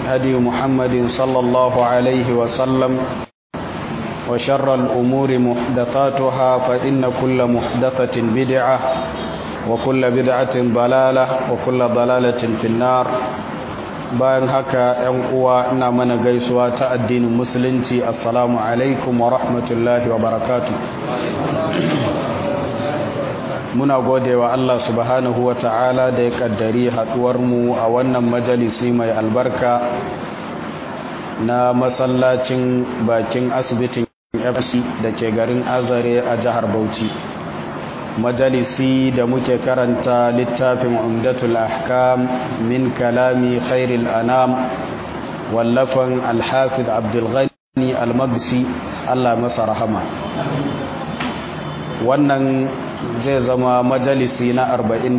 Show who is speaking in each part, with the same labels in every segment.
Speaker 1: هدي محمد صلى الله عليه وسلم وشر الأمور محدثاتها فإن كل محدثة بدعة وكل بدعة ضلالة وكل ضلالة في النار bayan haka ‘yan uwa ina mana gaisuwa ta addinin musulunci assalamu alaikum wa rahmatullahi wa barakatu muna gode wa Allah subhanahu wa ta'ala da ya kaddari mu a wannan majalisi mai albarka na masallacin bakin asibitin fc da ke garin azare a jihar bauchi majalisi da muke karanta littafin umdatul ahkam min kalami khairil anam wallafan alhafiz abdulghani almagsi allah masa rahama wannan zai zama majalisi na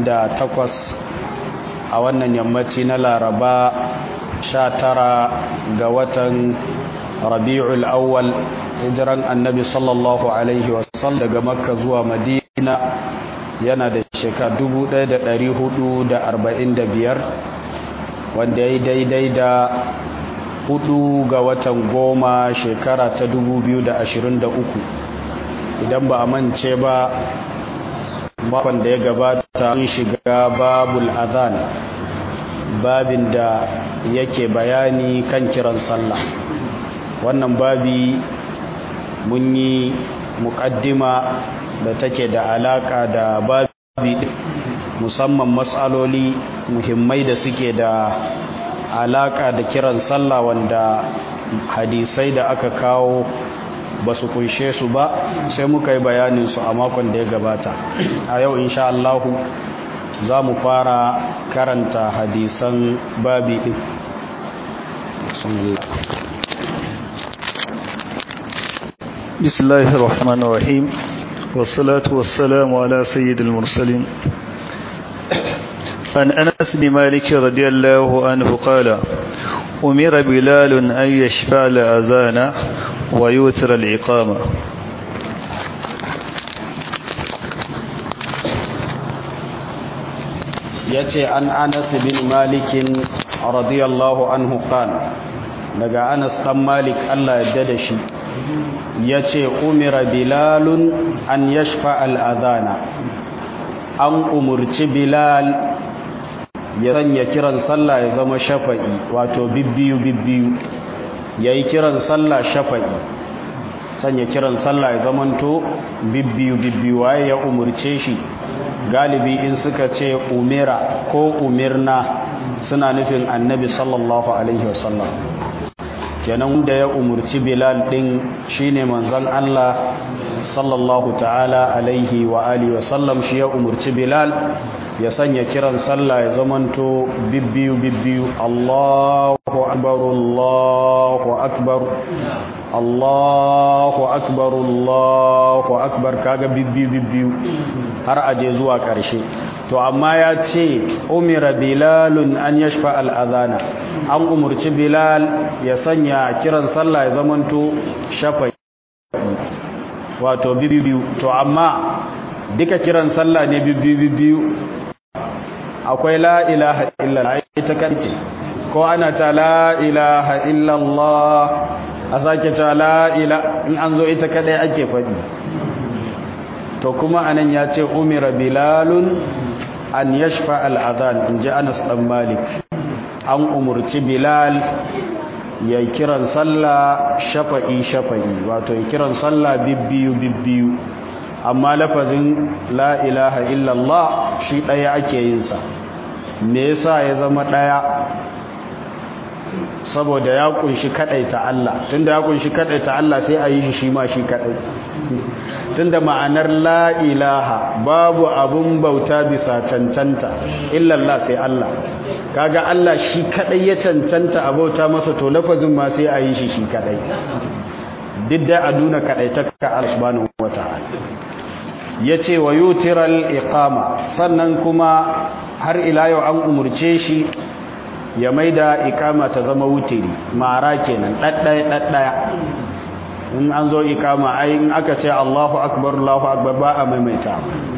Speaker 1: 48 a wannan yammaci na laraba 19 ga watan rabi'ul awwal hijiran annabi sallallahu alaihi wasallam daga makka zuwa madina na yana da shekara 1445 wanda ya yi daidai da hudu ga watan goma shekara ta 2023 idan ba a mance ba makon da ya gabata mun shiga babul adhan babin da yake bayani kan kiran sallah wannan babi mun yi muƙaddima da take da alaka da babi musamman matsaloli muhimmai da suke da alaka da kiran sallah wanda hadisai da aka kawo ba su kunshe su ba sai muka yi bayanin su a makon da ya gabata a yau insha Allahu za mu fara karanta hadisan babi din
Speaker 2: بسم الله الرحمن الرحيم والصلاة والسلام على سيد المرسلين عن أنس بن مالك رضي الله عنه قال أمر بلال أن يشفع الأذان ويوتر الإقامة
Speaker 1: yace an Anas bin Malik radiyallahu anhu qal daga Anas dan Malik Allah ya da shi ya ce umira bilalun an yashfa al'adana an umurci bilal ya sanya kiran sallah ya zama shafa'i wato bibbiyu bibbiyu ya yi kiran sallah shafa'i sanya kiran sallah ya zamanto bibbiyu bibbiyu waye ya umurce shi galibi in suka ce umira ko umirna suna nufin annabi sallallahu alaihi wasallam kenan da ya umurci bilal din shine manzon Allah sallallahu ta'ala alaihi wa alihi wa sallam shi ya umurci bilal ya sanya kiran sallah ya zamanto bibbiyu bibbiyu Allahu akbar Allahu akbar Allahu akbar Allahu akbar kaga bibbiyu bibbiyu har aje zuwa karshe to amma ya ce umira bilalun an yashfa al-adhana an umurci bilal ya sanya kiran sallah ya zamanto shafa wato bibiyu to amma duka kiran sallah ne bibiyu akwai la ilaha illallah ita karce ko ana ta la ilaha illallah a sake ta la ila in an zo ita kadai ake faɗi to kuma anan ya ce umira bilalun an yashfa al-adhan in ji Anas dan Malik an umurci Bilal ya kiran sallah shafa'i shafa'i wato ya kiran sallah bibbiyu bibbiyu amma lafazin la ilaha illallah shi daya ake yin sa me yasa ya zama daya saboda ya kunshi kadaita Allah tunda ya kunshi kadaita Allah sai a yi shi shi ma shi kadai tunda ma'anar la ilaha babu abun bauta bisa cancanta illallah sai Allah kaga Allah shi kadai ya cancanta a bauta masa to lafazin ma sai a yi shi shi kadai duk da a nuna kadaitaka Allah subhanahu wataala yace wa yutiral iqama sannan kuma har ila yau an umurce shi ya maida ikama ta zama wutiri mara kenan daddaya daddaya in an zo ikama ai in aka ce Allahu akbar Allahu akbar ba a maimaita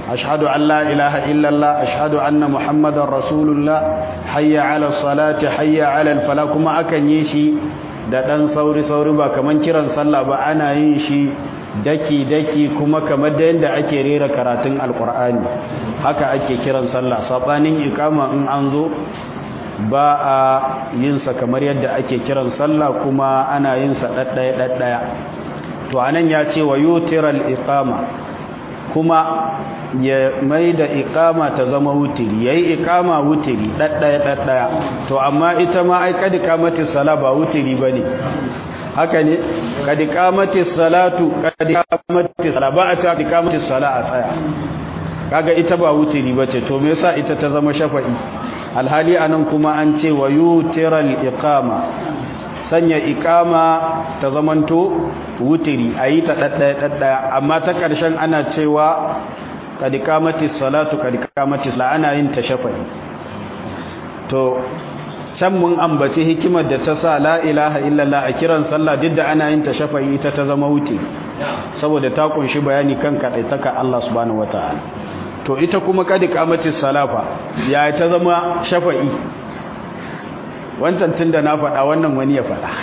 Speaker 1: ashhadu an la ilaha illallah ashhadu anna muhammadar rasulullah hayya ala salati hayya ala fala kuma akan yi shi da dan sauri sauri ba kaman kiran sallah ba ana yin shi daki daki kuma kamar da yanda ake rera karatun alqur'ani haka ake kiran sallah sabanin ikama in an zo ba a yin sa kamar yadda ake kiran sallah kuma ana yin sa daddaya daddaya to anan ya ce wa yutiral iqama kuma ya mai da iqama ta zama wutiri yayi iqama wutiri daddaya daddaya to amma ita ma ai kad qamati sala ba wutiri bane haka ne kad qamati salatu kad qamati sala ba ta qamati sala a tsaya kaga ita ba wutiri bace to me yasa ita ta zama shafa'i alhali anan kuma an ce wa yutiral iqama sanya ikama ta zamanto wutiri a yi ta ɗaɗɗaya ɗaɗɗaya amma ta ƙarshen ana cewa kadikamati salatu kadikamati sala ana yin ta shafai to can mun ambaci hikimar da ta sa la ilaha illallah a kiran sallah duk da ana yin ta shafai ita ta zama wutiri saboda ta kunshi bayani kan kaɗaitaka Allah subhanahu wataala to ita kuma kadikamati salafa ya ta zama shafa'i wancan tun da na faɗa wannan wani ya faɗa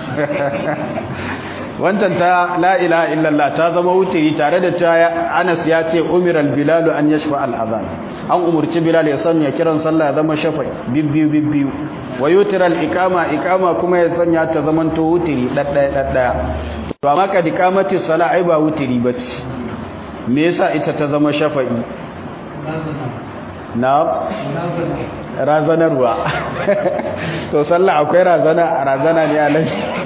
Speaker 1: wancan ta la ilaha illallah ta zama wutiri tare da cewa Anas ya ce umiral bilal an yashfa al adhan an umurci bilal ya sanya kiran sallah ya zama shafa'i bibbiyu bibbiyu wa yutiral iqama iqama kuma ya sanya ta zaman to wutiri daddaya daddaya to amma ka dikamati sala ai ba wutiri bace me yasa ita ta zama shafa'i na razanarwa to sallah akwai razana razana ne alai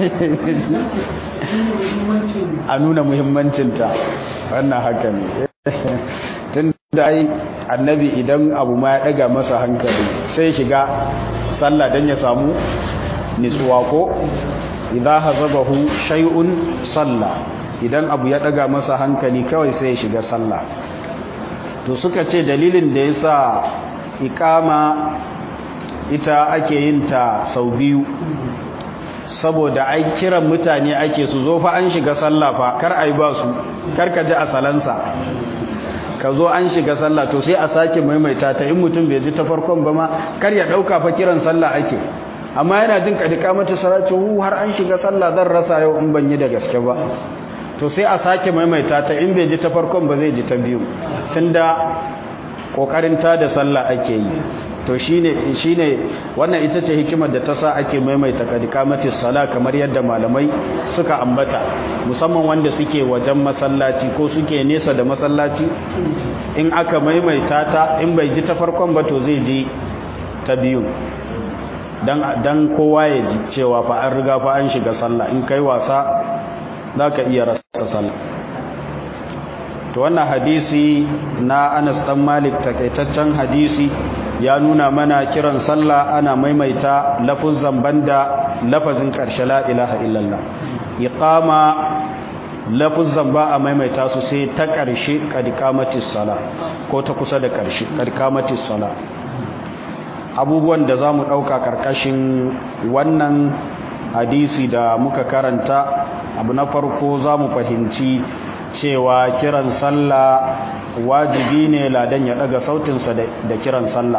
Speaker 1: a nuna muhimmancinta wannan haka ne tun da ai annabi idan abu ma ya daga masa hankali sai shiga sallah don ya samu nitsuwa ko idza hazabahu shay'un salla idan abu ya daga masa hankali kawai sai ya shiga sallah to suka ce dalilin da yasa ikama ita ake yin ta sau biyu saboda ai kiran mutane ake su zo fa an shiga sallah fa kar ai ba su kar ka ji asalansa ka zo an shiga sallah to sai a sake maimaita ta in mutum bai ji ta farkon ba ma kar ya dauka fa kiran sallah ake amma yana jin kadika mata salatu hu har an shiga sallah zan rasa yau in ban yi da gaske ba to sai a sake maimaita ta in bai ji ta farkon ba zai ji ta biyu tunda kokarin ta da sallah ake yi to shine shine wannan ita ce hikimar da ta sa ake maimaita kadikamati sala kamar yadda malamai suka ambata musamman wanda suke wajen masallaci ko suke nesa da masallaci in aka maimaita ta in bai ji ta farkon ba to zai ji ta biyu dan dan kowa ya ji cewa fa an riga fa an shiga sallah in kai wasa zaka iya rasa sallah to wannan hadisi na Anas dan Malik takaitaccen hadisi ya nuna mana kiran sallah ana maimaita lafuzan banda lafazin karshe la ilaha illallah iqama lafuzan ba a maimaita su sai ta karshe qadqamatis sala ko ta kusa da karshe qadqamatis sala abubuwan da zamu dauka karkashin wannan hadisi da muka karanta abu na farko zamu fahimci cewa kiran sallah wajibi ne ladan ya daga sautinsa da kiran sallah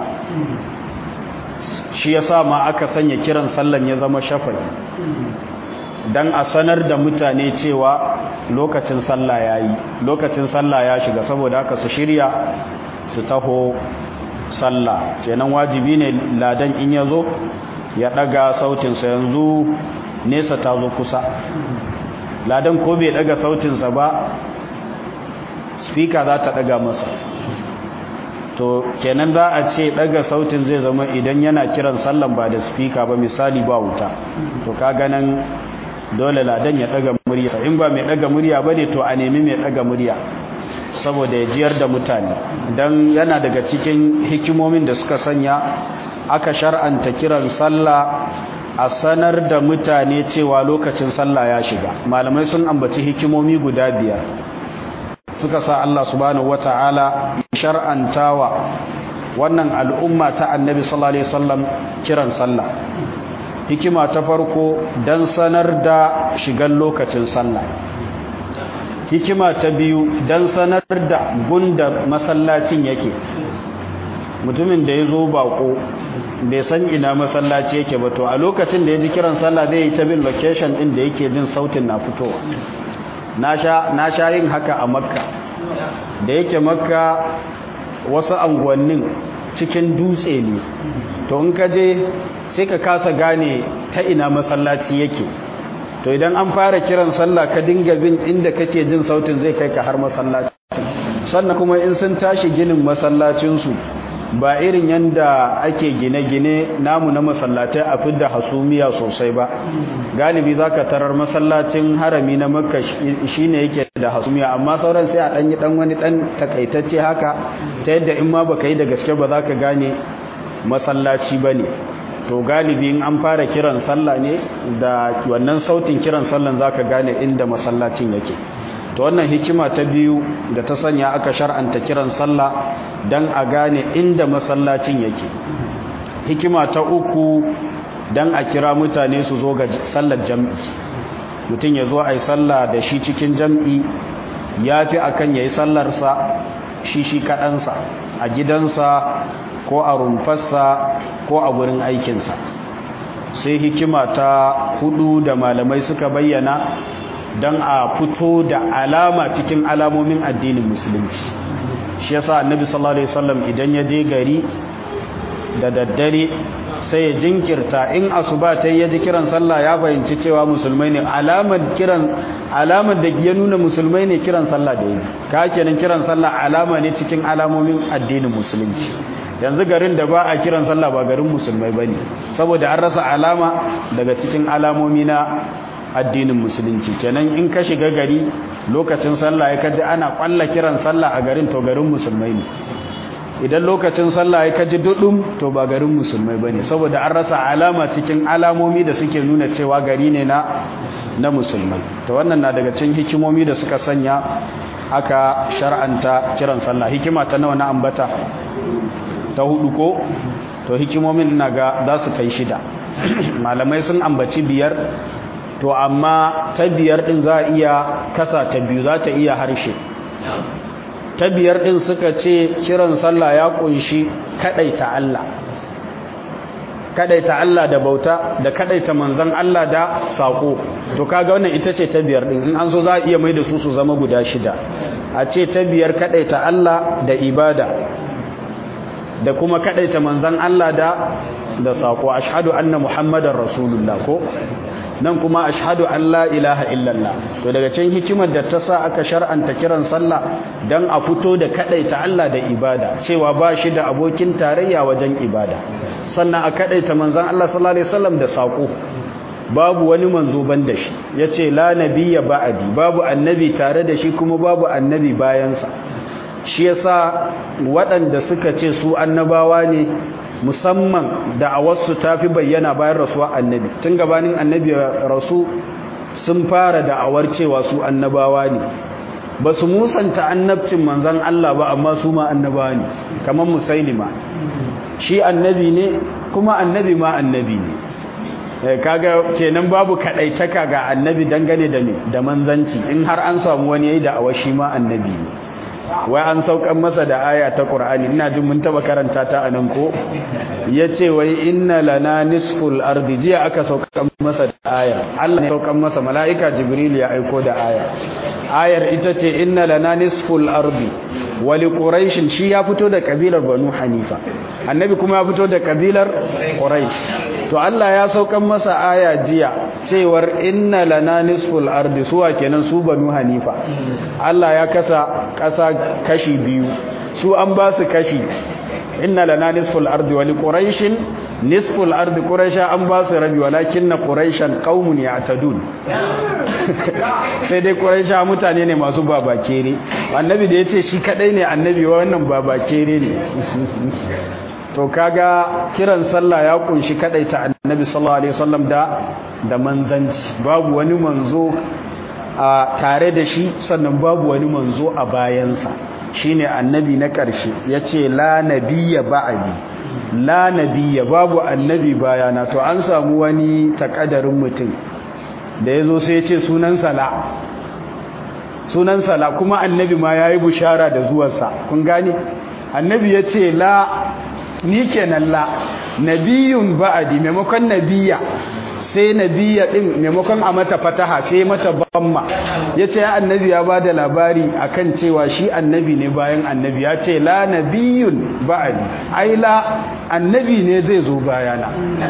Speaker 1: shi yasa ma aka sanya kiran sallan ya zama shafai dan a sanar da mutane cewa lokacin sallah yayi lokacin sallah ya shiga saboda haka su shirya su taho sallah kenan wajibi ne ladan in yazo ya daga sautinsa yanzu nesa ta zo kusa ladan ko bai daga sautinsa ba speaker za ta daga masa to kenan za a ce daga sautin zai zama idan yana kiran sallan ba da speaker ba misali ba wuta to ka ganin dole ladan ya daga murya in ba mai daga murya bane to a nemi mai daga murya saboda ya jiyar da mutane dan yana daga cikin hikimomin da suka sanya aka shar'anta kiran sallah a sanar da mutane cewa lokacin sallah ya shiga malamai sun ambaci hikimomi guda biyar suka sa Allah subhanahu wata'ala shar'antawa wannan al'umma ta annabi sallallahu alaihi wasallam kiran sallah hikima ta farko dan sanar da shigan lokacin sallah hikima ta biyu don sanar da gunda masallacin yake mutumin da ya zo bako bai san ina masallaci yake ba to a lokacin da ya ji kiran sallah zai yi ta bin location din da yake jin sautin na fitowa na sha yin haka a makka da yake makka wasu anguwannin cikin dutse ne to in ka je sai ka kasa gane ta ina masallaci yake to idan an fara kiran sallah ka dinga bin inda kake jin sautin zai kai ka har masallaci sannan kuma in sun tashi ginin masallacinsu ba irin yanda ake gine-gine namu na masallatai a fidda hasumiya sosai ba galibi zaka tarar masallacin harami na makka shine yake da hasumiya amma sauran sai a dan yi dan wani dan takaitacce haka ta yadda in ma baka yi da gaske ba zaka gane masallaci bane to galibi in an fara kiran sallah ne da wannan sautin kiran sallan zaka gane inda masallacin yake to wannan hikima ta biyu da ta sanya aka shar'anta kiran sallah dan a gane inda masallacin yake hikima ta uku dan a kira mutane su zo ga sallar jam'i mutum ya zo a yi sallah da shi cikin jam'i ya fi akan ya yi sallarsa shi shi kaɗansa a gidansa ko a rumfarsa ko a wurin aikinsa sai hikima ta hudu da malamai suka bayyana don a fito da alama cikin alamomin addinin musulunci shi yasa annabi sallallahu alaihi wasallam idan ya je gari da daddare sai ya jinkirta in asuba ta yi ji kiran sallah ya fahimci cewa musulmai ne alamar kiran alamar da ya nuna musulmai ne kiran sallah da yaji ka kenan kiran sallah alama ne cikin alamomin addinin musulunci yanzu garin da ba a kiran sallah ba garin musulmai bane saboda an rasa alama daga cikin alamomi na addinin musulunci kenan in ka shiga gari lokacin sallah ya kaji ana kwalla kiran sallah a garin to garin musulmai ne idan lokacin sallah ya kaji dudum to ba garin musulmai bane saboda an rasa alama cikin alamomi da suke nuna cewa gari ne na na musulmai to wannan na daga cikin hikimomi da suka sanya aka shar'anta kiran sallah hikima ta nawa na ambata ta hudu ko to hikimomin ina ga za su kai shida malamai sun ambaci biyar to amma ta biyar din za a iya kasa ta biyu za ta iya harshe ta biyar din suka ce kiran sallah ya kunshi kadaita Allah kadaita Allah da bauta da kadaita manzon Allah da sako to kaga wannan ita ce ta biyar din in an so za a iya mai da su su zama guda shida a ce ta biyar kadaita Allah da ibada da kuma kadaita manzon Allah da da sako ashhadu anna muhammadar rasulullah ko nan kuma ashhadu an la ilaha illallah to daga cikin hikimar da ta sa aka shar'anta kiran sallah dan a fito da kadaita Allah da ibada cewa ba shi da abokin tarayya wajen ibada sannan a kadaita manzon Allah sallallahu alaihi wasallam da sako babu wani manzo ban da shi yace la nabiyya ba'di babu annabi tare da shi kuma babu annabi bayansa shi yasa waɗanda suka ce su annabawa ne musamman da a wasu tafi bayyana bayan rasuwa annabi tun gabanin annabi rasu sun fara da'awar cewa su annabawa ne ba su musanta annabcin manzan Allah ba amma su ma annabawa ne kamar musailima shi annabi ne kuma annabi ma annabi ne kaga kenan babu kadaitaka ga annabi dangane da me da manzanci in har an samu wani yayi da'awar shi ma annabi ne wai an saukan masa da aya ta Qur'ani ina jin mun taba karanta ta anan ko yace wai inna lana nisful ardi jiya aka saukan masa da aya Allah ne saukan masa malaika Jibril ya aiko da aya ayar ita ce inna lana nisful ardi wa li quraish shi ya fito da kabilar banu hanifa annabi kuma ya fito da kabilar quraish to Allah ya saukan masa aya jiya cewar inna lana nisful ardi suwa kenan su banu hanifa Allah ya kasa kasa kashi biyu su an ba su kashi inna lana nisful ardi wa li quraishin nisful ardi quraisha an ba su rabi walakinna quraishan qaumun ya'tadun sai dai quraisha mutane ne masu babakere annabi da yace shi kadai ne annabi wannan babakere ne to kaga kiran sallah ya kunshi kadaita annabi sallallahu alaihi wasallam da da manzanci babu wani manzo a tare da shi sannan babu wani manzo a bayansa shine annabi na ƙarshe yace la nabiyya ba'di la nabiyya babu annabi bayana to an samu wani takadarin mutum da yazo sai yace sunan sala sunansa la kuma annabi ma yayi bushara da zuwansa kun gane annabi yace la ni kenan la nabiyun ba'di maimakon nabiya sai nabiya din maimakon a mata fataha sai mata bamma yace ya annabi ya bada labari akan cewa shi annabi ne bayan annabi ya ce la nabiyun ba'di ai la annabi ne zai zo bayana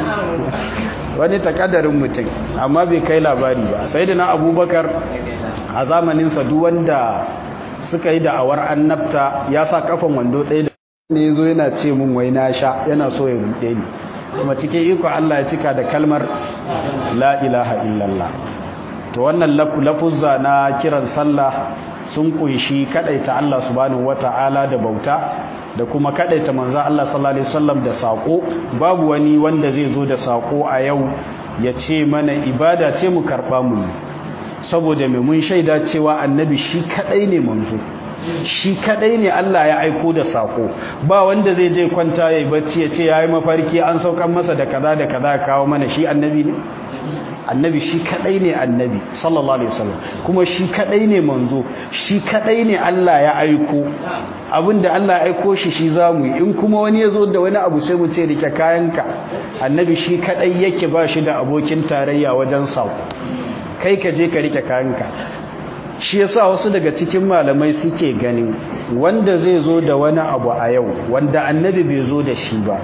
Speaker 1: wani takadarin mutum amma bai kai labari ba sai da na abubakar a zamaninsa duk wanda suka yi da'awar annabta ya sa kafan wando ɗaya da ne zo yana ce mun wai na sha yana so ya buɗe ni kuma cikin iko Allah ya cika da kalmar la ilaha illallah to wannan lafuzza na kiran sallah sun kunshi kadaita Allah subhanahu wata'ala da bauta da kuma kadaita manzo Allah sallallahu alaihi wasallam da sako babu wani wanda zai zo da sako a yau ya ce mana ibada ce mu karba mu saboda mai mun shaida cewa annabi shi kadai ne manzo shi kadai ne Allah ya aiko da sako ba wanda zai je kwanta yayi bacci ya ce yayi mafarki an saukan masa da kaza da kaza kawo mana shi annabi ne annabi shi kadai ne annabi sallallahu alaihi wasallam kuma shi kadai ne manzo shi kadai ne Allah ya aiko abinda Allah ya aiko shi shi zamu yi in kuma wani yazo da wani abu sai mu ce rike kayanka annabi shi kadai yake ba shi da abokin tarayya wajen sako kai ka je ka rike kayanka shi yasa wasu daga cikin malamai suke ganin wanda zai zo da wani abu a yau wanda annabi bai zo da shi ba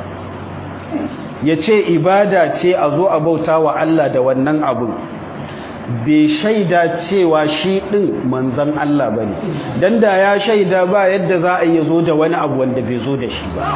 Speaker 1: ya ce ibada ce a zo a bauta wa Allah da wannan abun bai shaida cewa shi ɗin manzan Allah ba ne don da ya shaida ba yadda za a yi zo da wani abu wanda bai zo da shi ba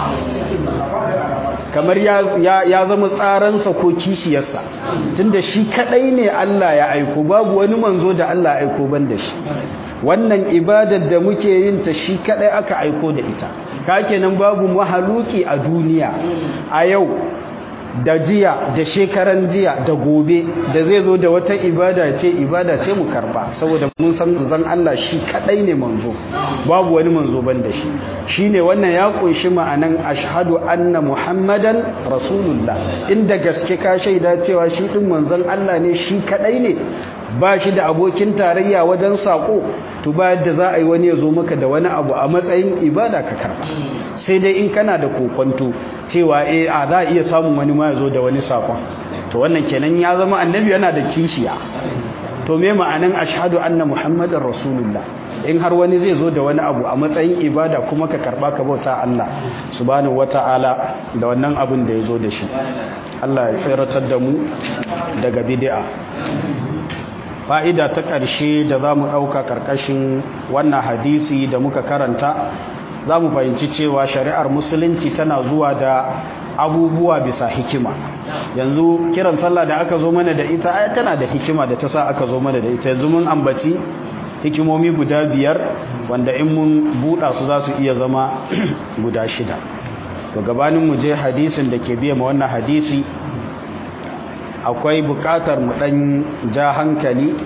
Speaker 1: kamar ya zama tsaransa ko kishiyarsa tunda shi kaɗai ne Allah ya aiko babu wani manzo da Allah ya aiko ban da shi wannan ibadar da muke yin ta shi kaɗai aka aiko da ita ka kenan babu mahaluki a duniya a yau da jiya da shekaran jiya da gobe da zai zo da wata ibada ce ibada ce mu karba saboda mun san zan Allah shi kadai ne manzo babu wani manzo ban da shi shine wannan ya kunshi ma'anan ashhadu anna muhammadan rasulullah inda gaske ka shaida cewa shi din manzon Allah ne shi kadai ne ba shi da abokin tarayya wajen sako to ba yadda za a yi wani ya zo maka da wani abu a matsayin ibada ka karba sai dai in kana da kokonto cewa eh a za a iya samun wani ma ya zo da wani sakon to wannan kenan ya zama annabi yana da kishiya to me ma'anan ashhadu anna muhammadar rasulullah in har wani zai zo da wani abu a matsayin ibada kuma ka karba ka bauta Allah subhanahu wata'ala da wannan abin da ya zo da shi Allah ya tsiratar da mu daga bid'a fa'ida ta ƙarshe da za mu ɗauka ƙarƙashin wannan hadisi da muka karanta za mu fahimci cewa shari'ar musulunci tana zuwa da abubuwa bisa hikima yanzu kiran sallah da aka zo mana da ita ai tana da hikima da ta sa aka zo mana da ita yanzu mun ambaci hikimomi guda biyar wanda in mun buɗa su za su iya zama guda shida to gabanin mu je hadisin da ke biya ma wannan hadisi akwai buƙatar mu ɗan ja hankali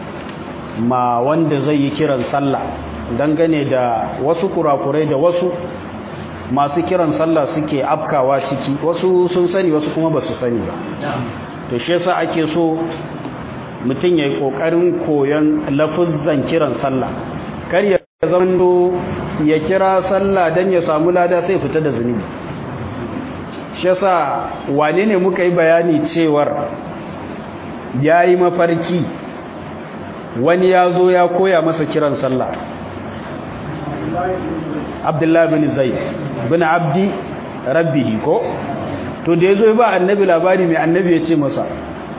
Speaker 1: ma wanda zai yi kiran sallah dangane da wasu kurakurai da wasu masu kiran sallah suke afkawa ciki wasu sun sani wasu kuma ba su sani ba to shi yasa ake so mutum ya yi ƙoƙarin koyon lafuzzan kiran sallah kar ya zando ya kira sallah don ya samu lada sai fita da zunubi shi yasa wane ne muka yi bayani cewar ya yi mafarki wani ya zo ya koya masa kiran sallah abdullahi bin zai bin abdi rabbihi ko to da ya zo ba annabi labari mai annabi ya ce masa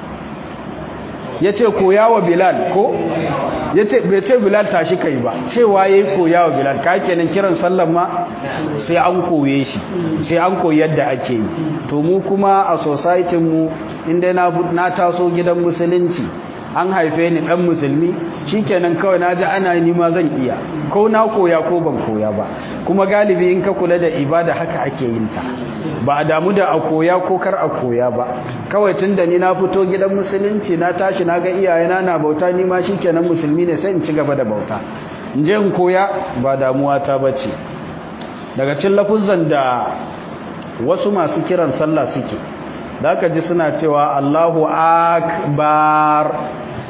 Speaker 1: ya ce koya wa bilal ko ya ce bai ce bilal tashi kai ba cewa ya yi koya wa bilal ka kenan kiran sallan ma sai an koye shi sai an koyi yadda ake yi to mu kuma a society mu inda na taso gidan musulunci an haife ni dan musulmi shikenan kawai naji ana ni ma zan iya ko na koya ko ban koya ba kuma galibi in ka kula da ibada haka ake yin ta ba a damu da a koya ko kar a koya ba kawai tunda ni na fito gidan musulunci na tashi na ga iyayena na bauta ni ma shikenan musulmi ne sai in ci gaba da bauta in je in koya ba damuwa ta bace daga cikin lafuzan da wasu masu kiran sallah suke da aka ji suna cewa Allahu akbar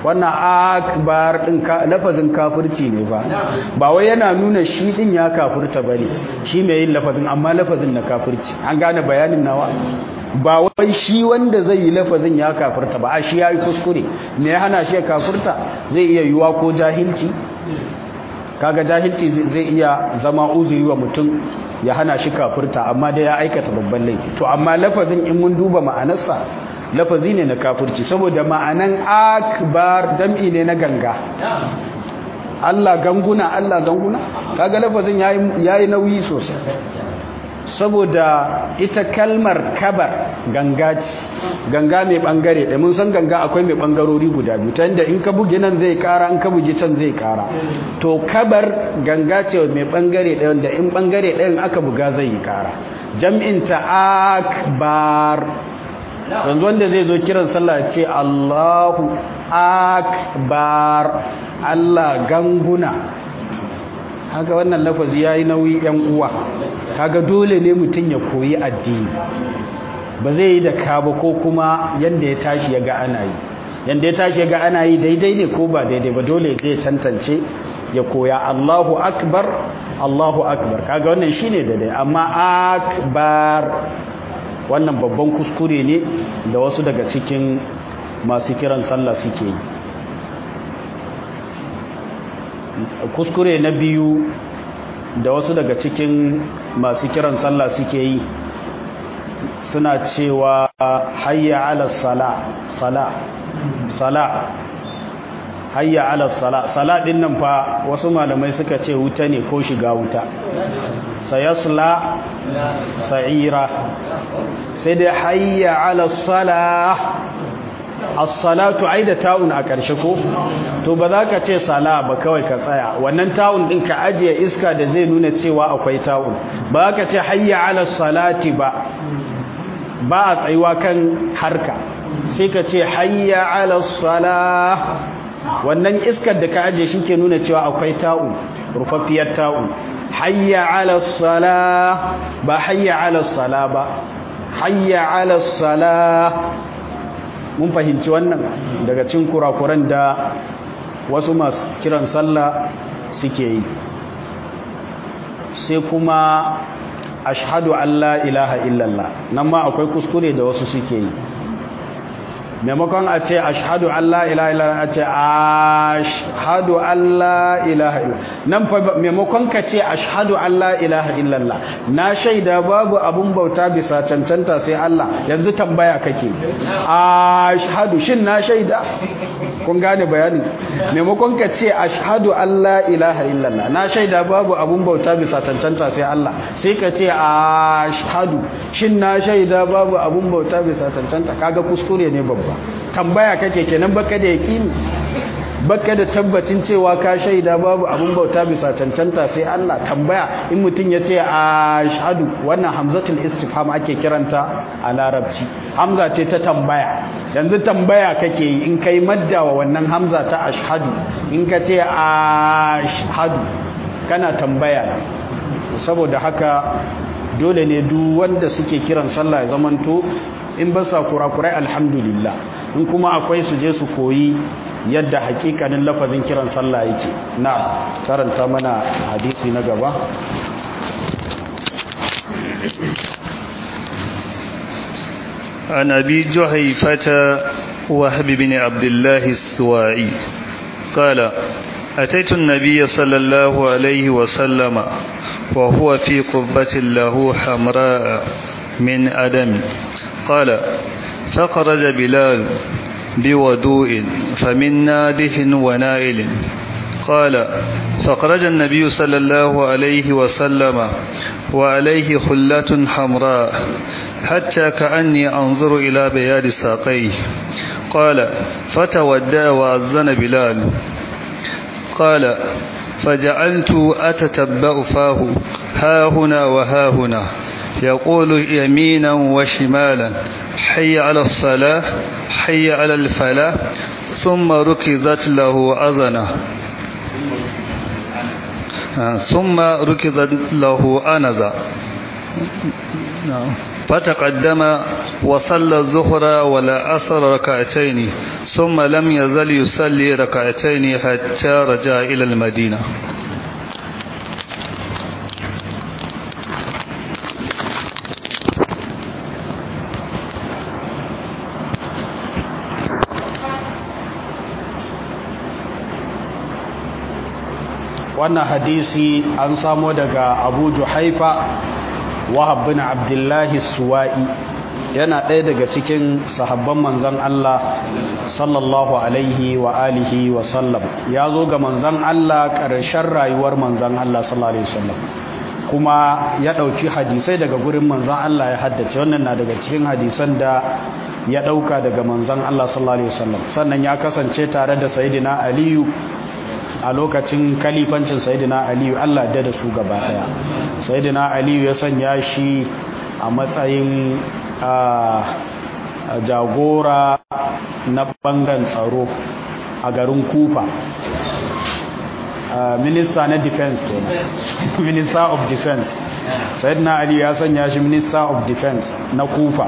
Speaker 1: wannan akbar din lafazin kafirci ne ba ba wai yana nuna shi din ya kafirta bane shi mai yin lafazin amma lafazin na kafirci an gane bayanin nawa ba wai shi wanda zai yi lafazin ya kafirta ba a shi yayi kuskure me ya hana shi kafirta zai iya yiwa ko jahilci kaga jahilci zai iya zama uzuri wa mutum ya hana shi kafirta amma dai ya aikata babban laifi to amma lafazin in mun duba ma'anarsa lafazi ne na kafirci saboda ma'anan akbar jam'i ne na ganga Allah ganguna Allah ganguna kaga lafazin yayi yayi nauyi sosai saboda ita kalmar kabar ganga ce ganga mai bangare da mun san ganga akwai mai bangarori guda biyu ta inda in ka buge nan zai kara in ka buge can zai kara to kabar ganga ce mai bangare ɗaya wanda in bangare ɗayan aka buga zai yi kara jam'in ta akbar yanzu wanda zai zo kiran sallah ce Allahu akbar Allah ganguna haka wannan lafazi yayi nauyi yan uwa kaga dole ne mutum ya koyi addini ba zai yi da kaba ko kuma yanda ya tashi ya ga ana yi yanda ya tashi ya ga ana yi daidai ne ko ba daidai ba dole zai tantance ya koya Allahu akbar Allahu akbar kaga wannan shine daidai amma akbar wannan babban kuskure ne da wasu daga cikin masu kiran sallah suke yi kuskure na biyu da wasu daga cikin masu kiran sallah suke yi suna cewa hayya ala sala sala sala hayya ala sala sala din nan fa wasu malamai suka ce wuta ne ko shiga wuta sayasla sa'ira sai dai hayya ala sala as-salatu ai da ta'un a ƙarshe ko to ba za ka ce sala ba kawai ka tsaya wannan ta'un din ka ajiye iska da zai nuna cewa akwai ta'un ba za ka ce hayya ala salati ba ba a tsayuwa kan harka sai ka ce hayya ala salah wannan iskar da ka ajiye shi ke nuna cewa akwai ta'un rufaffiyar ta'un hayya ala salah ba hayya ala sala ba hayya ala salah mun fahimci wannan daga cin kurakuran da wasu masu kiran sallah suke yi sai kuma ashhadu an la ilaha illallah nan ma akwai kuskure da wasu suke yi maimakon a ce ashhadu an la ilaha illallah a ce ashhadu an la ilaha illallah nan fa maimakon ka ce ashhadu an la ilaha illallah na shaida babu abun bauta bisa cancanta sai Allah yanzu tambaya kake ashhadu shin na shaida kun gane bayani maimakon ka ce ashhadu an la ilaha illallah na shaida babu abun bauta bisa cancanta sai Allah sai ka ce ashhadu shin na shaida babu abun bauta bisa cancanta kaga kuskure ne babba tambaya kake kenan baka da yaqini baka da tabbacin cewa ka shaida babu abun bauta bisa cancanta sai Allah tambaya in mutum ya ce ashhadu wannan hamzatul istifham ake kiranta a larabci hamza ce ta tambaya yanzu tambaya kake yi in kai madda wa wannan hamza ta ashhadu in ka ce ashhadu kana tambaya saboda haka dole ne duk wanda suke kiran sallah ya zamanto in ba sa kurakurai alhamdulillah in kuma akwai su je su koyi yadda hakikanin lafazin kiran sallah yake na karanta mana hadisi na gaba
Speaker 2: عن أبي جحيفة وهب بن عبد الله السوائي قال أتيت النبي صلى الله عليه وسلم وهو في قبة له حمراء من أدم قال فخرج بلال بودوء فمن ناده ونائل قال فخرج النبي صلى الله عليه وسلم وعليه خلة حمراء حتى كأني أنظر إلى بياد ساقيه قال فتودى وأذن بلال قال فجعلت أتتبأ فاه ها هنا وها هنا يقول يمينا وشمالا حي على الصلاة حي على الفلاح ثم ركضت له أذنه ثم ركضت له أنذا فتقدم وصلى الظهر ولا أثر ركعتين ثم لم يزل يصلي ركعتين حتى رجع إلى المدينة
Speaker 1: wannan hadisi an samo daga abu juhaifa wahab bin abdullahi suwa'i yana ɗaya daga cikin sahabban manzan Allah sallallahu alaihi wa alihi wa sallam ya zo ga manzan Allah ƙarshen rayuwar manzan Allah sallallahu alaihi wasallam kuma ya ɗauki hadisai daga gurin manzan Allah ya haddace wannan na daga cikin hadisan da ya ɗauka daga manzan Allah sallallahu alaihi wasallam sannan ya kasance tare da sayyidina aliyu a lokacin kalifancin sayidina aliyu allah da da su gaba daya sayidina aliyu ya sanya shi a matsayin jagora na bangaren tsaro a garin kufa minista na defense kenan minister of defense sayidina aliyu ya sanya shi minister of defense na kufa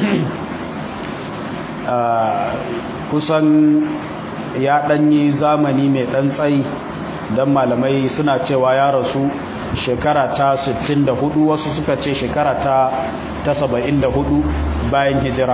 Speaker 1: kusan ya ɗanyi zamani mai ɗan tsayi don malamai suna cewa ya rasu shekara ta 64 wasu suka ce shekara ta 74 bayan hijira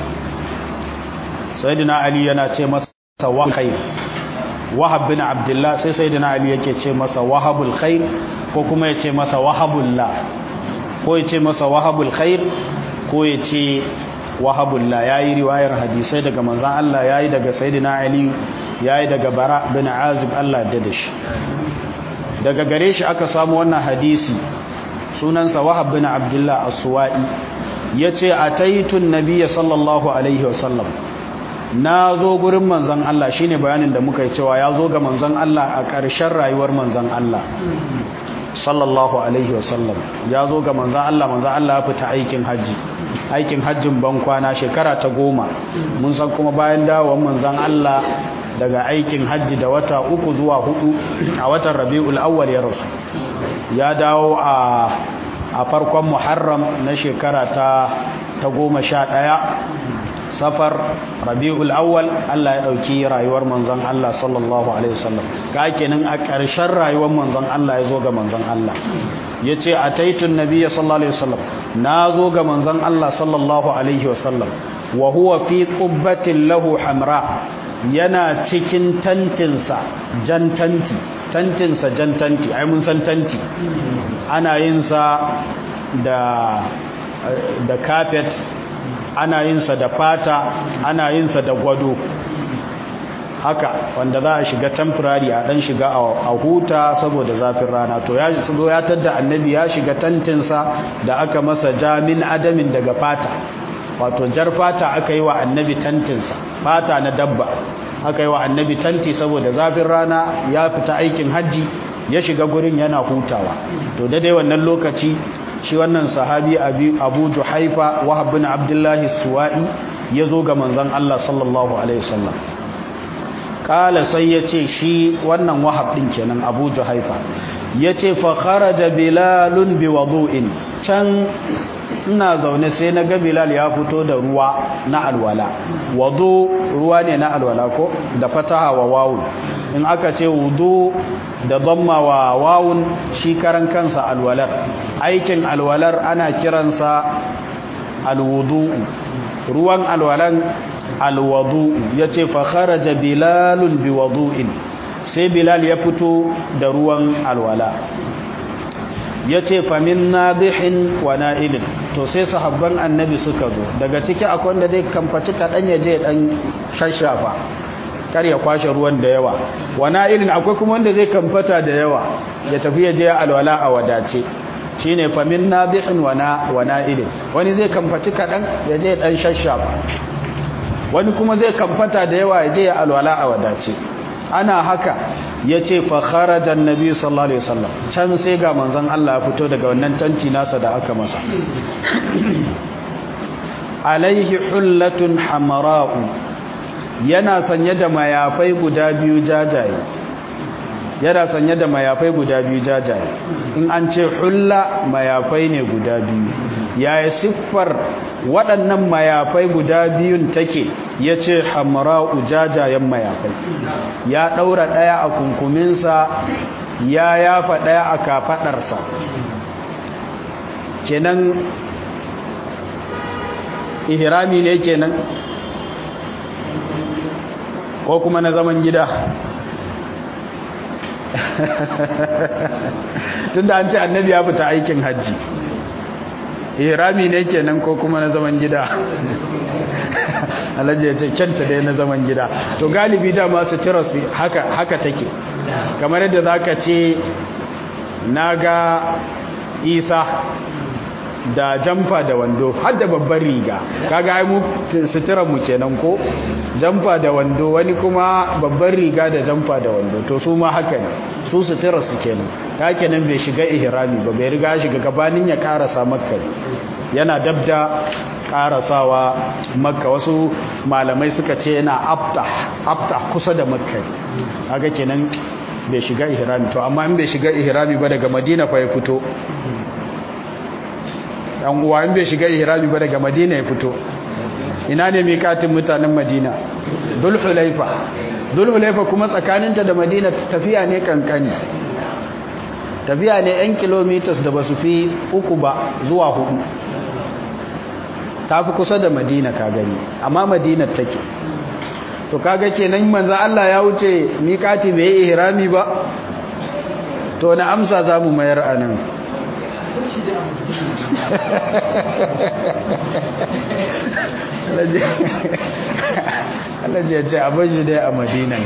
Speaker 1: sayyidina ali yana ce masa wahai wahab bin abdullah sai sayyidina ali yake ce masa wahabul khair ko kuma ya ce masa wahabullah ko ya ce masa wahabul khair ko ya ce wahabullah ya yi riwayar hadisai daga manzan Allah ya yi daga sayyidina ali ya yi daga bara bin azib Allah da da shi daga gare shi aka samu wannan hadisi sunansa wahab bin abdullah as-suwa'i yace ataitun nabiyya sallallahu alaihi wasallam na zo gurin manzan Allah shine bayanin da muka yi cewa ya zo ga manzan Allah a ƙarshen rayuwar manzan Allah sallallahu alaihi wasallam ya zo ga manzan Allah manzan Allah ya fita aikin hajji aikin hajjin ban kwana shekara ta goma mun san kuma bayan dawon manzan Allah daga aikin hajji da wata uku zuwa hudu a watan rabi'ul awwal ya rasu ya dawo a a farkon muharram na shekara ta ta goma sha ɗaya safar rabi'ul awwal Allah ya ɗauki rayuwar manzon Allah sallallahu alaihi wasallam ga kenan a ƙarshen rayuwar manzon Allah ya zo ga manzon Allah yace ataitun nabiyya sallallahu alaihi wasallam na zo ga manzon Allah sallallahu alaihi wasallam wa huwa fi qubbatin lahu hamra yana cikin tantinsa jan tanti tantinsa jan tanti ai mun san tanti ana yin sa da da carpet ana yin sa da fata ana yin sa da gwado haka wanda za a shiga temporary a dan shiga a huta saboda zafin rana to ya zo ya tadda annabi ya shiga tantinsa da aka masa jamin adamin daga fata wato jar fata aka yi wa annabi tantinsa fata na dabba aka yi wa annabi tanti saboda zafin rana ya fita aikin hajji ya shiga gurin yana hutawa to da dai wannan lokaci shi wannan sahabi abu juhaifa wahab bin abdullahi suwa'i ya zo ga manzon Allah sallallahu alaihi wasallam kala sai ya ce shi wannan wahab din kenan abu juhaifa ya ce fa kharaja bilalun bi wudu'in can ina zaune sai na ga bilal ya fito da ruwa na alwala wudu ruwa ne na alwala ko da fataha wa wawun in aka ce wudu da dhamma wa wawun shi karan kansa alwalar aikin alwalar ana kiransa alwudu ruwan alwalan alwudu yace fa kharaja bilalun biwudu'in sai bilal ya fito da ruwan alwala yace fa min nabihin wa na'ilin to sai sahabban annabi suka zo daga ciki akwai wanda zai kamfaci kadan ya je dan shashafa kar ya kwashe ruwan da yawa wa na'ilin akwai kuma wanda zai kamfata da yawa ya tafi ya je alwala a wadace shine fa min nabihin wa na wa na'ilin wani zai kamfaci kadan ya je dan shashafa wani kuma zai kamfata da yawa ya je alwala a wadace ana haka ya ce fa kharaja annabi sallallahu alaihi wasallam can sai ga manzon Allah ya fito daga wannan tanti nasa da aka masa alaihi hullatun hamara'u yana sanye da mayafai guda biyu jajaye yana sanye da mayafai guda biyu jajaye in an ce hulla mayafai ne guda biyu yaya siffar waɗannan mayafai guda biyun take ya ce hamra ujajayen mayafai ya ɗaura ɗaya a kunkuminsa ya yafa ɗaya a kafaɗarsa kenan ihrami ne kenan ko kuma na zaman gida tunda an ce annabi ya fita aikin hajji ihrami ne kenan ko kuma na zaman gida alhaji ya ce kyanta dai na zaman gida to galibi dama su tira su haka haka take kamar yadda zaka ce naga isa da jamfa da wando har da babban riga kaga ai mu suturar mu kenan ko jamfa da wando wani kuma babban riga da jamfa da wando to su ma haka ne su suturar su kenan ka kenan bai shiga ihrami ba bai riga shiga gabanin ya karasa makka yana dabda karasawa makka wasu malamai suka ce yana abta abta kusa da makka kaga kenan bai shiga ihrami to amma in bai shiga ihrami ba daga madina fa ya fito dan uwa in bai shiga ihrami ba daga madina ya fito ina ne miƙatin mutanen madina dul hulaifa dul hulaifa kuma tsakaninta da madina tafiya ne kankani tafiya ne 'yan kilometers da ba su fi uku ba zuwa hudu ta fi kusa da madina ka gani amma madina take to kaga kenan manzan Allah ya wuce miƙati bai yi ihrami ba to na amsa za mu mayar a nan alaji ya ce abin shi dai a madina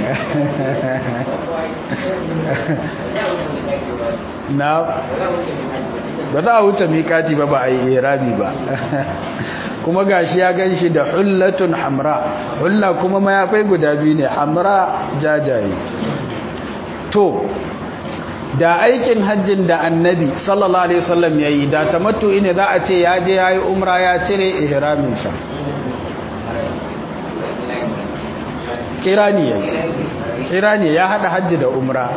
Speaker 1: na ba za a wuce mikati ba ba a yi irabi ba kuma gashi ya gan shi da hullatun hamra hulla kuma mayafai guda biyu ne hamra jajaye to da aikin hajjin da annabi sallallahu alaihi wasallam yayi da tamattu ne za a ce ya je yayi umra ya cire ihramin sa kirani yayi kirani ya hada hajji da umra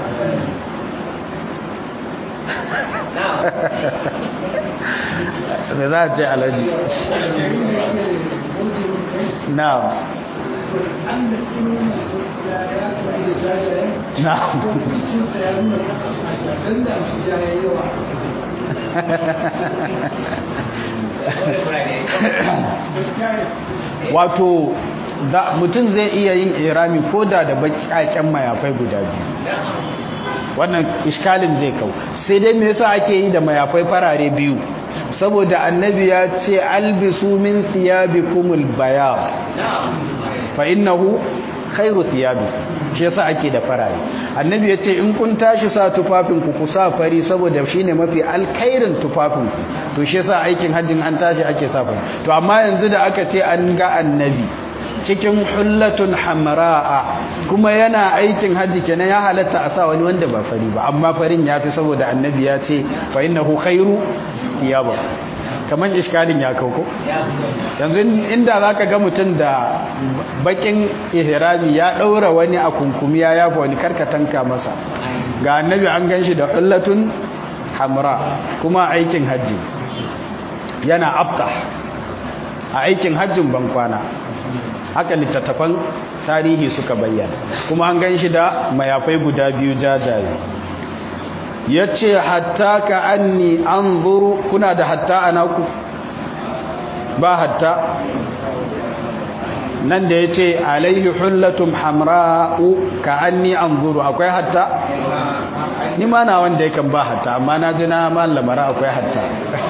Speaker 1: da za a ce alaji na'am na'am wato mutum zai iya yin irami ko da da baƙaƙen mayafai guda biyu wannan iskalin zai kau sai dai me yasa ake yi da mayafai farare biyu saboda annabi ya ce albisu min thiyabikumul bayad fa innahu khairu thiyabikum shi yasa ake da farare annabi ya ce in kun tashi sa tufafin ku ku sa fari saboda shine mafi alkhairin tufafin ku to shi yasa aikin hajjin an tashi ake sa fari to amma yanzu da aka ce an ga annabi cikin hullatun hamra'a kuma yana aikin hajji kenan ya halatta a sa wani wanda ba fari ba amma farin yafi saboda annabi ya ce fa innahu khairu thiyaba kaman iskalin ya kauko yanzu inda zaka ga mutum da bakin ihrami ya daura wani a kunkumi ya yafa wani karkatanka masa ga annabi an ganshi da hullatun hamra kuma aikin hajji yana abta a aikin hajjin bankwana haka littattafan tarihi suka bayyana kuma an gan shi da mayafai guda biyu jajaye ya ce hatta ka anni an zuru kuna da hatta a naku ba hatta nan da ya ce alaihi hullatum hamra'u ka anni an zuru akwai hatta ni ma na wanda yakan ba hatta amma na ji na mallamara akwai hatta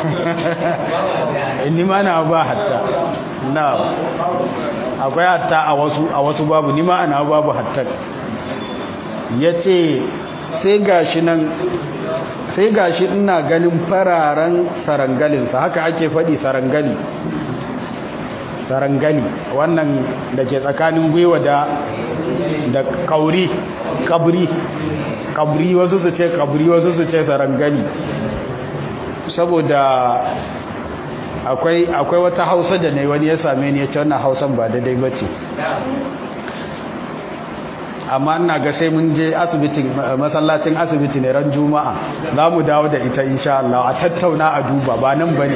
Speaker 1: ni ma na ba hatta na akwai hatta a wasu a wasu babu ni ma ana babu hatta yace sai gashi nan sai gashi ina ganin fararen sarangalin sa haka ake fadi sarangali sarangali wannan da ke tsakanin gwiwa da da kauri kabri kabri wasu su ce kabri wasu su ce sarangali saboda akwai akwai wata hausa da ne wani ya same ni ya ce wannan hausan ba daidai ba ce amma ina ga sai mun je asibitin masallacin asibiti ne ran juma'a za mu dawo da ita insha Allah a tattauna a duba ba nan bane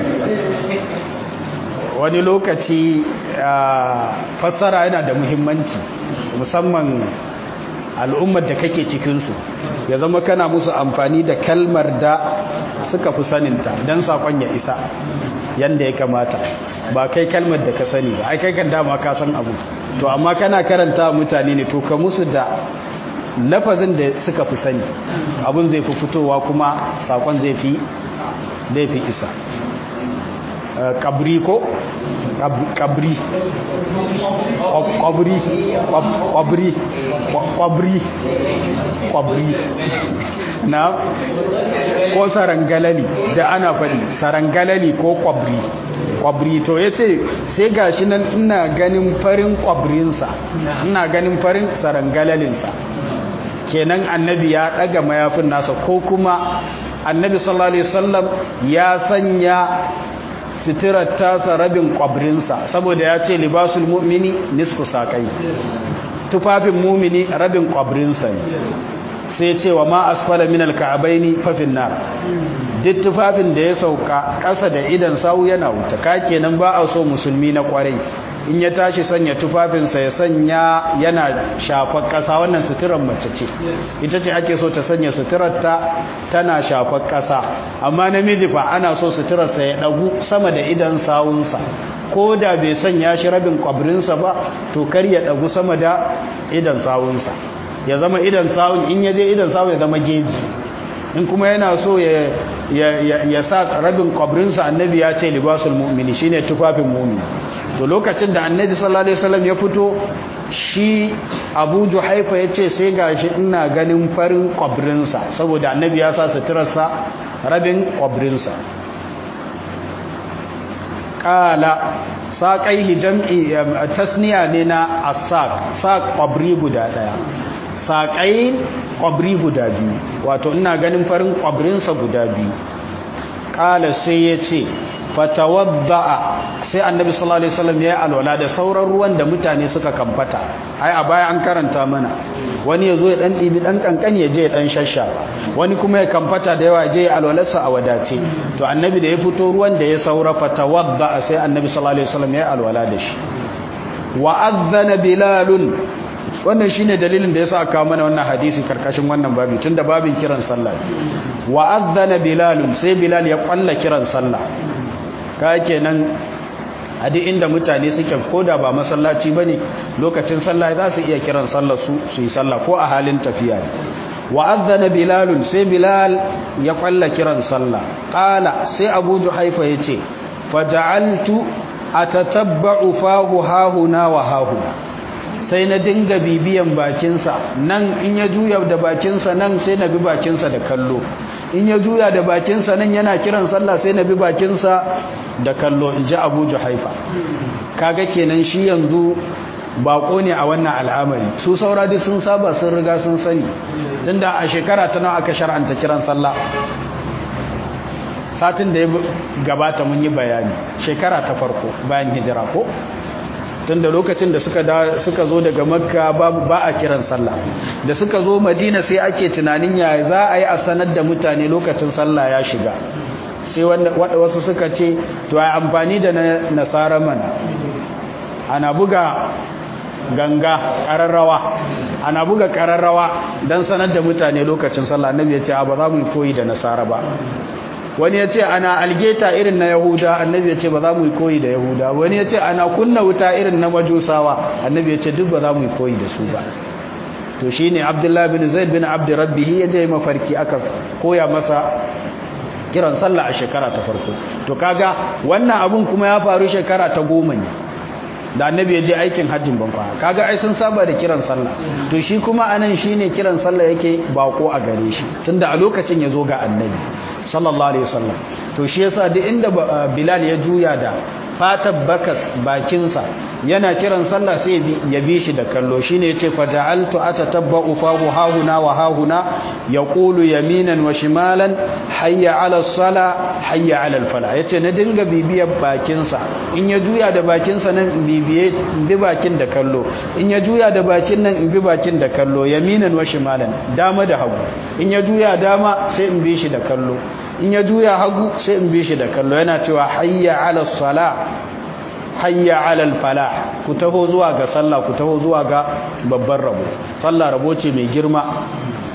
Speaker 1: wani lokaci fassara yana da muhimmanci musamman al'ummar da kake cikinsu ya zama kana musu amfani da kalmar da suka fi saninta don saƙon ya isa yadda ya kamata ba kai kalmar da ka sani ba ai kai kan dama ka san abu to amma kana karanta mutane ne to ka musu da lafazin da suka fi sani abun zai fi fitowa kuma saƙon zai fi zai fi isa kabri ko kabri kwabri kwabri kwabri kwabri na ko sarangalali da ana faɗi sarangalali ko kwabri kwabri to ya ce sai gashi nan ina ganin farin kwabrinsa ina ganin farin sarangalalinsa kenan annabi ya ɗaga mayafin nasa ko kuma annabi sallallahu alaihi wasallam ya sanya sitirar tasa rabin kwabrinsa saboda ya ce libasul mu'mini nisfu sakai tufafin mumini rabin kwabrinsa ne sai ce wa ma asfala min alka'abaini fa finnar duk tufafin da ya sauka ƙasa da idan sawu yana wuta ka kenan ba a so musulmi na kwarai in ya tashi sanya tufafinsa ya sanya yana shafar ƙasa wannan suturar mace ce ita ce ake so ta sanya suturarta tana shafar ƙasa amma namiji fa ana so suturarsa ya ɗagu sama da idan sawunsa ko da bai sanya shi rabin kwabrinsa ba to kar ya ɗagu sama da idan sawunsa ya zama idan sawun in ya je idan sawun ya zama geji in kuma yana so ya ya sa rabin kwabrinsa annabi ya ce libasul mu'mini shine tufafin mu'mini to lokacin da annabi sallallahu alaihi wasallam ya fito shi Abu Juhaifa yace sai gashi ina ganin farin kwabrinsa saboda annabi ya sa suturarsa rabin kwabrinsa qala saqaihi jam'i tasniya ne na as-saq saq kwabri guda daya saqain kwabri guda biyu wato ina ganin farin kwabrinsa guda biyu qala sai yace fatawadda'a sai annabi sallallahu alaihi wasallam ya alwala da sauran ruwan da mutane suka kamfata ai a baya an karanta mana wani yazo ya dan dibi dan kankan ya je ya dan shasha wani kuma ya kamfata da yawa je ya alwalarsa a wadace to annabi da ya fito ruwan da ya saura fatawadda'a sai annabi sallallahu alaihi wasallam ya alwala da shi wa adhana bilalun wannan shine dalilin da yasa aka mana wannan hadisi karkashin wannan babi tunda babin kiran sallah wa adhana bilalun sai bilal ya kwalla kiran sallah ka kenan a duk inda mutane suke koda ba masallaci bane lokacin sallah za su iya kiran sallar su su yi sallah ko a halin tafiya ne wa adhana bilalun sai bilal ya kwalla kiran sallah qala sai abu juhaifa yace faja'altu atatabba'u fahu hahuna wa hahuna sai na dinga bibiyan bakinsa nan in ya juya da bakinsa nan sai na bi bakinsa da kallo in ya juya da bakinsa nan yana kiran sallah sai na bi bakinsa da kallo in ji abu juhaifa kaga kenan shi yanzu bako ne a wannan al'amari su saura duk sun saba sun riga sun sani tunda a shekara ta nawa aka shar'anta kiran sallah satin da ya gabata mun yi bayani shekara ta farko bayan hijira ko tunda lokacin da suka suka zo daga makka babu ba a kiran sallah da suka zo madina sai ake tunanin ya za a yi a sanar da mutane lokacin sallah ya shiga sai wasu suka ce to ai amfani da nasara mana ana buga ganga ƙararrawa ana buga ƙararrawa don sanar da mutane lokacin sallah annabi ya ce ba za mu koyi da nasara ba wani ya ce ana algeta irin na yahuda annabi ya ce ba za mu yi koyi da yahuda wani ya ce ana kunna wuta irin na majusawa annabi ya ce duk ba za mu yi koyi da su ba to shi ne abdullahi bin zaid bin abdi rabbihi ya je mafarki aka koya masa kiran sallah a shekara ta farko to kaga wannan abun kuma ya faru shekara ta goma ne da annabi ya je aikin hajjin bankwa kaga ai sun saba da kiran sallah to shi kuma anan shine kiran sallah yake bako a gare shi tunda a lokacin ya zo ga annabi sallallahu alaihi wasallam to shi yasa duk inda bilal ya juya da fatar bakas bakinsa yana kiran sallah sai ya bi shi da kallo shine yace faja'altu atatabba'u fahu hahuna wa hahuna yaqulu yaminan wa shimalan hayya 'ala as-sala hayya 'ala al-fala yace na dinga bibiyar bakinsa in ya juya da bakinsa nan in bibiye in bi bakin da kallo in ya juya da bakin nan in bi bakin da kallo yaminan wa shimalan dama da hagu in ya juya dama sai in bi shi da kallo in ya juya hagu sai in bi shi da kallo yana cewa hayya 'ala as-sala hayya alal falah ku taho zuwa ga sallah ku taho zuwa ga babban rabo sallah rabo ce mai girma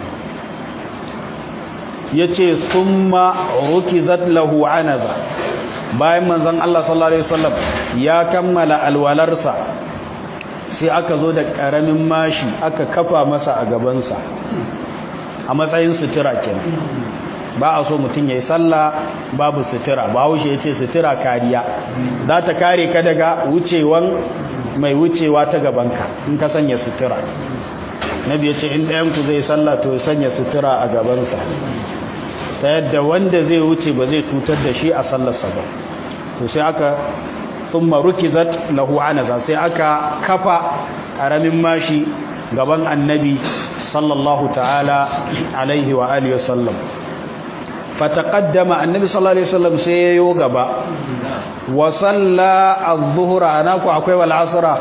Speaker 1: yace summa rukizat lahu anaza bayan manzon Allah sallallahu alaihi wasallam ya kammala alwalarsa sai aka zo da karamin mashi aka kafa masa a gabansa a matsayin sutura kenan ba a so mutum ya yi sallah babu sutura ba haushe ya ce sutura kariya za ta kare ka daga wucewan mai wucewa ta gabanka in ka sanya sutura nabi ya ce in ɗayanku zai sallah to sanya sutura a gabansa ta yadda wanda zai wuce ba zai cutar da shi a sallarsa ba to sai aka thumma rukizat lahu anaza sai aka kafa ƙaramin mashi gaban annabi sallallahu ta'ala alaihi wa alihi wasallam fataqaddama annabi sallallahu alaihi wasallam sai yayo gaba wa salla adh-dhuhra anaku akwai wal asra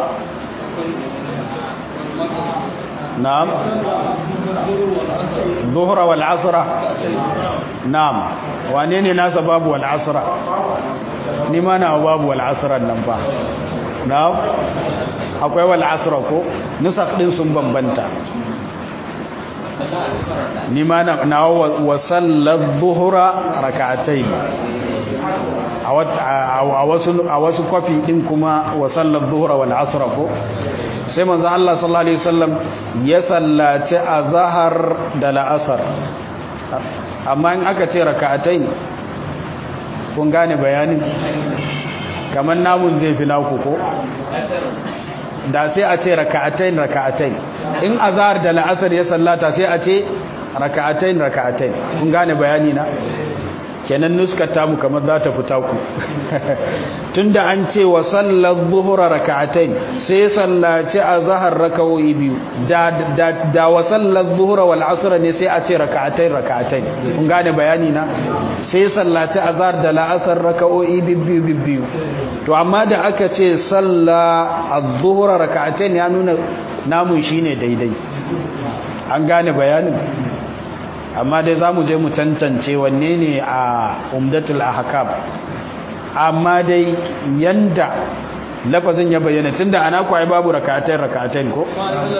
Speaker 1: na'am dhuhra wal asra na'am wane ne nasa babu wal asra ni ma na babu wal asra nan fa na'am akwai wal asra ko nusakh din sun bambanta ni ma na wa sallar zuhura raka'atai a wasu kwafi din kuma wa sallar zuhura wal asra ko sai manzo Allah sallallahu alaihi wasallam ya sallaci azhar da la'asar amma in aka ce raka'atai kun gane bayanin kamar namun zai fi naku ko da sai a ce raka'atain raka'atain in azhar da la'asar ya sallata sai a ce raka'atain raka'atain kun gane bayani na kenan nuskata mu kamar za ta fita ku tunda an ce wa sallar zuhura raka'atain sai sallaci azhar raka'o'i biyu da da da wa sallar zuhura wal asr ne sai a ce raka'atain raka'atain kun gane bayani na sai sallaci azhar da la'asar raka'o'i biyu biyu to amma da aka ce salla az-zuhra raka'atain ya nuna namun shine daidai an gane bayanin amma dai zamu je mu tantance wanne ne a umdatul ahkam amma dai yanda lafazin ya bayyana tunda ana kwai babu raka'atain raka'atain ko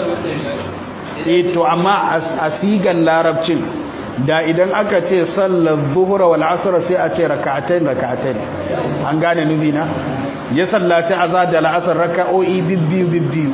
Speaker 1: eh to amma a sigan larabcin da idan aka ce sallar zuhura wal asr sai a ce raka'atain raka'atain an gane nubi na ya sallaci azza da al'asr raka'o'i bibbiyu bibbiyu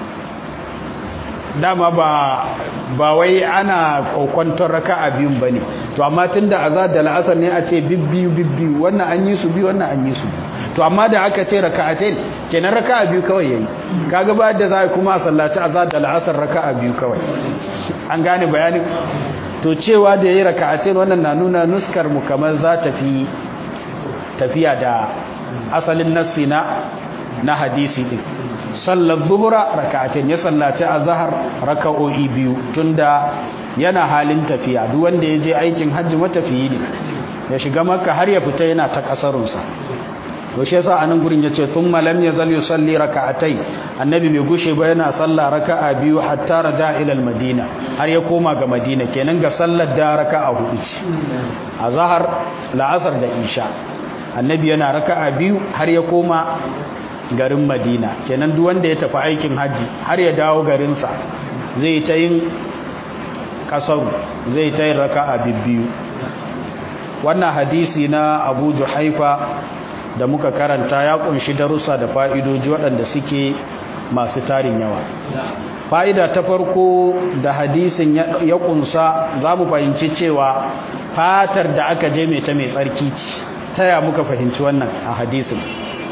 Speaker 1: dama ba ba wai ana kokwanton raka'a biyun bane to amma tunda azza da al'asr ne a ce bibbiyu bibbiyu wannan an yi su biyu wannan an yi su to amma da aka ce raka'atain kenan raka'a biyu kawai yayi kaga ba da za kuma sallaci azza da al'asr raka'a biyu kawai an gane bayanin to cewa da yayi raka'atain wannan na nuna nuskar mu kamar za ta fi tafiya da asalin nassi na na hadisi din sallar zuhura raka'atain ya sallaci azhar raka'o'i biyu tunda yana halin tafiya duk wanda ya je aikin hajji matafiyi ne ya shiga makka har ya fita yana ta kasarunsa to shi yasa anan gurin yace thumma lam yazal yusalli raka'atai annabi bai gushe ba yana sallah raka'a biyu hatta raja ila madina har ya koma ga madina kenan ga sallar da raka'a hudu ce azhar la'asar da isha annabi yana raka'a biyu har ya koma garin madina kenan duk wanda ya tafi aikin haji har ya dawo garinsa zai ta yin kasaru zai ta yin raka'a biyu wannan hadisi na abu juhaifa da muka karanta ya kunshi darussa da fa'idoji waɗanda suke masu tarin yawa fa'ida ta farko da hadisin ya kunsa za mu fahimci cewa fatar da aka je mai ta mai tsarki ce ta ya muka fahimci wannan a hadisin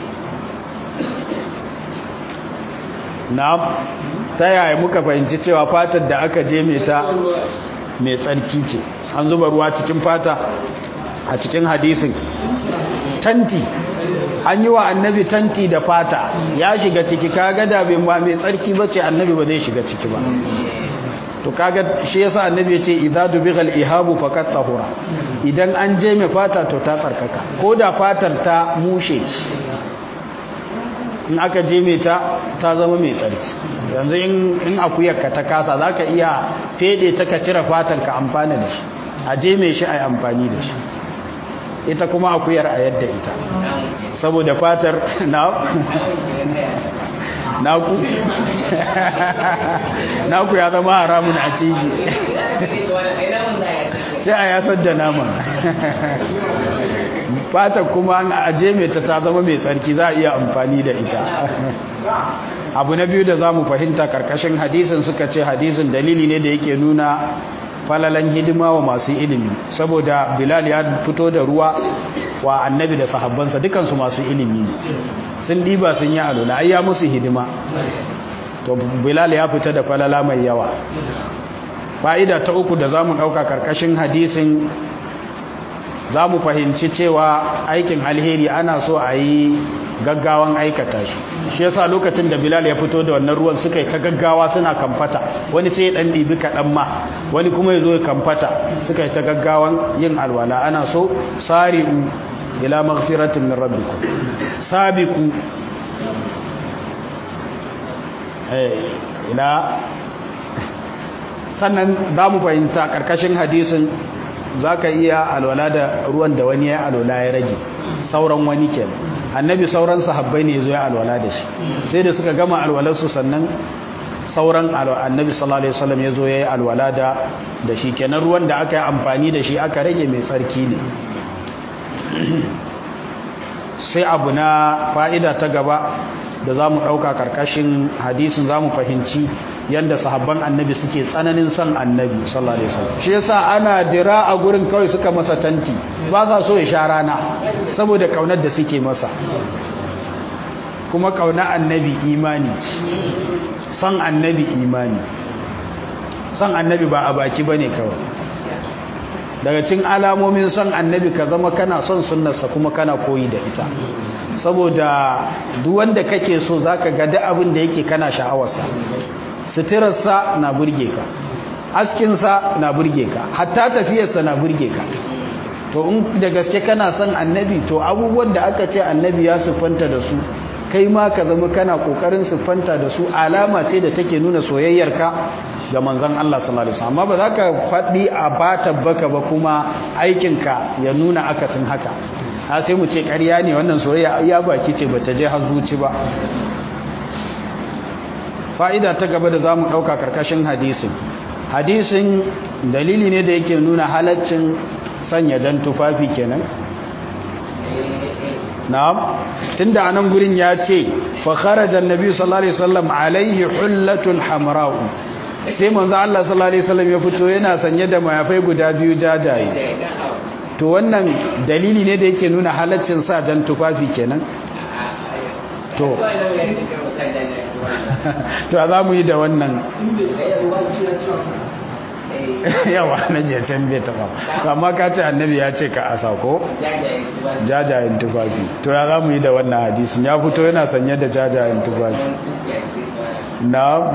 Speaker 1: na'am ta yaya muka fahimci cewa fatar da aka je mai ta mai tsarki ce an zuba ruwa cikin fata a cikin hadisin tanti an yi wa annabi tanti da fata ya shiga ciki kaga da bai ba mai tsarki bace annabi ba zai shiga ciki ba to kaga shi yasa annabi ya ce idza dubighal ihabu faqat tahura idan an je mai fata to ta tsarkaka ko da fatar ta mushe in aka je mai ta ta zama mai tsarki yanzu in akuyar ka ta kasa zaka iya fede ta ka cire fatar ka amfana da shi a je mai shi ai amfani da shi ita kuma akuyar a yadda ita saboda fatar na naku naku ya zama haramun a ciki sai a yasar da nama fata kuma an aje mai ta ta zama mai tsarki za a iya amfani da ita abu na biyu da za mu fahimta karkashin hadisin suka ce hadisin dalili ne da yake nuna falalan hidima wa masu ilimi saboda bilal ya fito da ruwa wa annabi da sahabbansa dukansu masu ilimi ne sun diba sun yi alula ai ya musu hidima to bilal ya fita da falala mai yawa fa'ida ta uku da zamu dauka karkashin hadisin zamu fahimci cewa aikin alheri ana so a yi gaggawan aikata shi shi yasa lokacin da bilal ya fito da wannan ruwan suka yi ta gaggawa suna kamfata wani sai ya dan dibi kaɗan ma wani kuma ya zo ya kamfata suka yi ta gaggawan yin alwala ana so sari'u ila maghfiratin min rabbikum sabiqu eh ila sannan za mu fahimta karkashin hadisin zaka iya alwala da ruwan da wani ya alwala ya rage sauran wani kenan annabi sauran sahabbai ne zo ya alwala da shi sai da suka gama alwalarsu sannan sauran annabi sallallahu alaihi wasallam ya zo ya yi alwala da da shi kenan ruwan da aka yi amfani da shi aka rage mai tsarki ne sai abu na fa'ida ta gaba da za mu ɗauka ƙarƙashin hadisin za mu fahimci yadda sahabban annabi suke tsananin son annabi sallallahu alaihi wasallam shi yasa ana dira a gurin kawai suka masa tanti ba za so ya sha rana saboda kaunar da suke masa kuma kauna annabi imani son annabi imani son annabi ba a baki bane kawai daga cikin alamomin son annabi ka zama kana son sunnarsa kuma kana koyi da ita saboda duk wanda kake so zaka ga duk abin da yake kana sha'awarsa suturarsa na burge ka askinsa na burge ka hatta tafiyarsa na burge ka to in da gaske kana son annabi to abubuwan da aka ce annabi ya siffanta da su kai ma ka zama kana kokarin siffanta da su alama ce da take nuna soyayyarka ga manzon Allah sallallahu alaihi wasallam amma ba za ka faɗi a bata baka ba kuma aikinka ya nuna akasin haka ha sai mu ce ƙarya ne wannan soyayya ya baki ce bata je har zuci ba fa'ida ta gaba da za mu ɗauka ƙarƙashin hadisin hadisin dalili ne da yake nuna halaccin sanya jan tufafi kenan na'am tunda anan gurin ya ce fa kharaja annabi sallallahu alaihi wasallam alaihi hullatun hamra'u sai manzo Allah sallallahu alaihi wasallam ya fito yana sanye da mayafai guda biyu jajaye to wannan dalili ne da yake nuna halaccin sa jan tufafi kenan to to za mu yi da wannan yawa na jecen bai taba amma ka ce annabi ya ce ka asa ko jajayen tufafi to ya za mu yi da wannan hadisun ya fito yana sanye da jajayen tufafi na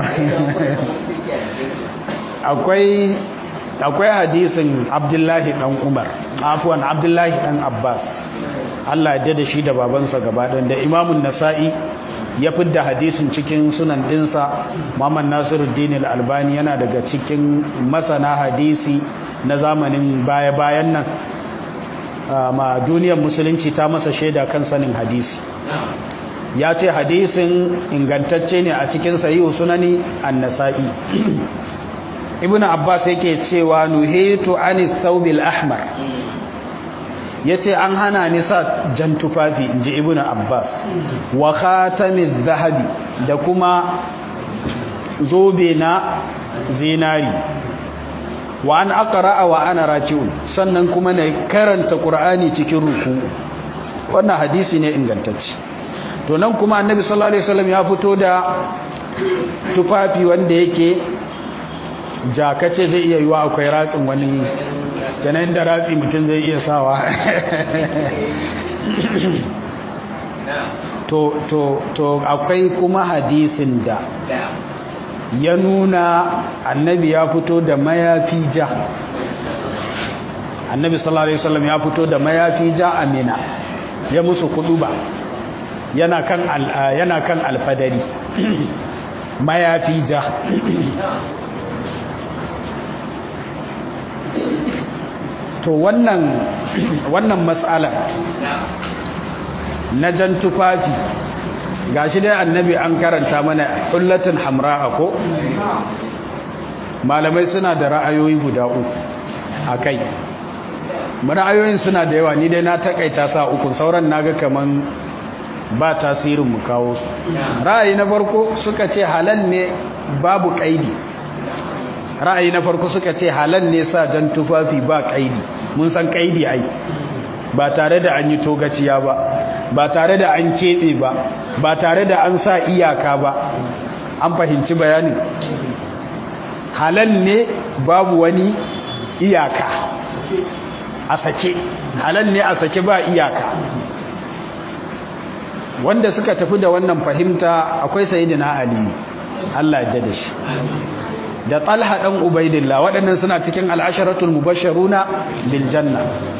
Speaker 1: akwai akwai hadisin abdullahi dan umar afuwan abdullahi dan abbas Allah ya da shi da babansa gaba ɗan da imamun nasa'i ya fidda hadisin cikin sunan dinsa Muhammad Nasiruddin Al-Albani yana daga cikin masana hadisi na zamanin baya-bayan nan ma duniyar musulunci ta masa shaida kan sanin hadisi ya ce hadisin ingantacce ne a cikin sahihu sunani an-nasa'i ibnu abbas yake cewa nuhitu anis thawbil ahmar ya ce an hana ni sa jan tufafi in ji ibn abbas wa khatamin zahabi da kuma zobe na zinari wa an aqra'a wa ana raki'un sannan kuma na karanta qur'ani cikin ruku wannan hadisi ne ingantacce to nan kuma annabi sallallahu alaihi wasallam ya fito da tufafi wanda yake jakace zai iya yiwa akwai ratsin wani kenan da ratsi mutum zai iya sawa to to to akwai kuma hadisin da ya nuna annabi ya fito da mayafi ja annabi sallallahu alaihi wasallam ya fito da mayafi ja amina ya musu kuduba yana kan yana kan alfadari mayafi ja to wannan wannan matsala na jan tufafi gashi dai annabi an karanta mana hullatin hamra'a ko malamai suna da ra'ayoyi guda uku akai ra'ayoyin suna da yawa ni dai na takaita sa uku sauran naga kaman ba tasirin mu kawo su ra'ayi na farko suka ce halal ne babu kaidi ra'ayi na farko suka ce halal ne sa jan tufafi ba kaidi mun san kaidi ai ba tare da an yi togaciya ba ba tare da an keɓe ba ba tare da an sa iyaka ba an fahimci bayanin halal ne babu wani iyaka a sake halal ne a sake ba iyaka wanda suka tafi da wannan fahimta akwai sayyidina ali Allah ya da shi da talha dan ubaidillah waɗannan suna cikin al'asharatul mubashsharuna bil janna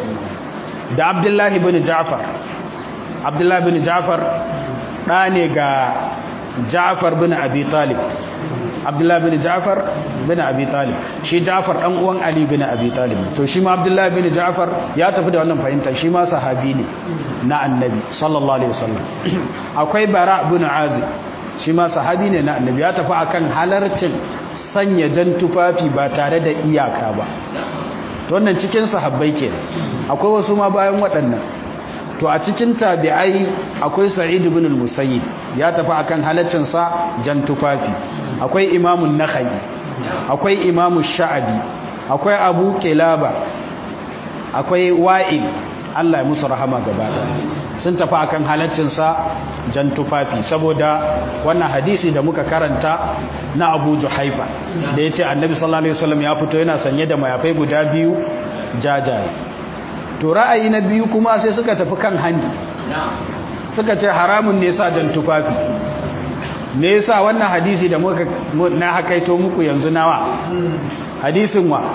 Speaker 1: da abdullahi bin ja'far abdullahi bin ja'far ɗa ne ga ja'far bin abi talib abdullahi bin ja'far bin abi talib shi ja'far ɗan uwan ali bin abi talib to shi ma abdullahi bin ja'far ya tafi da wannan fahimta shi ma sahabi ne na annabi sallallahu alaihi wasallam akwai bara bin azib shi ma sahabi ne na annabi ya tafi akan halarcin sanya jan tufafi ba tare da iyaka ba to wannan cikin sahabbai ke akwai wasu ma bayan waɗannan to a cikin tabi'ai akwai sa'id ibn al-musayyib ya tafi akan halaccin sa jan tufafi akwai imamun nakhai akwai imamu sha'abi akwai abu kilaba akwai wa'il Allah ya musu rahama gaba sun tafi akan halaccin sa jan tufafi saboda wannan hadisi da muka karanta na Abu Juhaifa da yace Annabi sallallahu alaihi wasallam ya fito yana sanye da mayafai guda biyu jajaye to ra'ayi na biyu kuma sai suka tafi kan hani suka ce haramun ne sa jan tufafi me yasa wannan hadisi da muka na hakaito muku yanzu nawa hadisin wa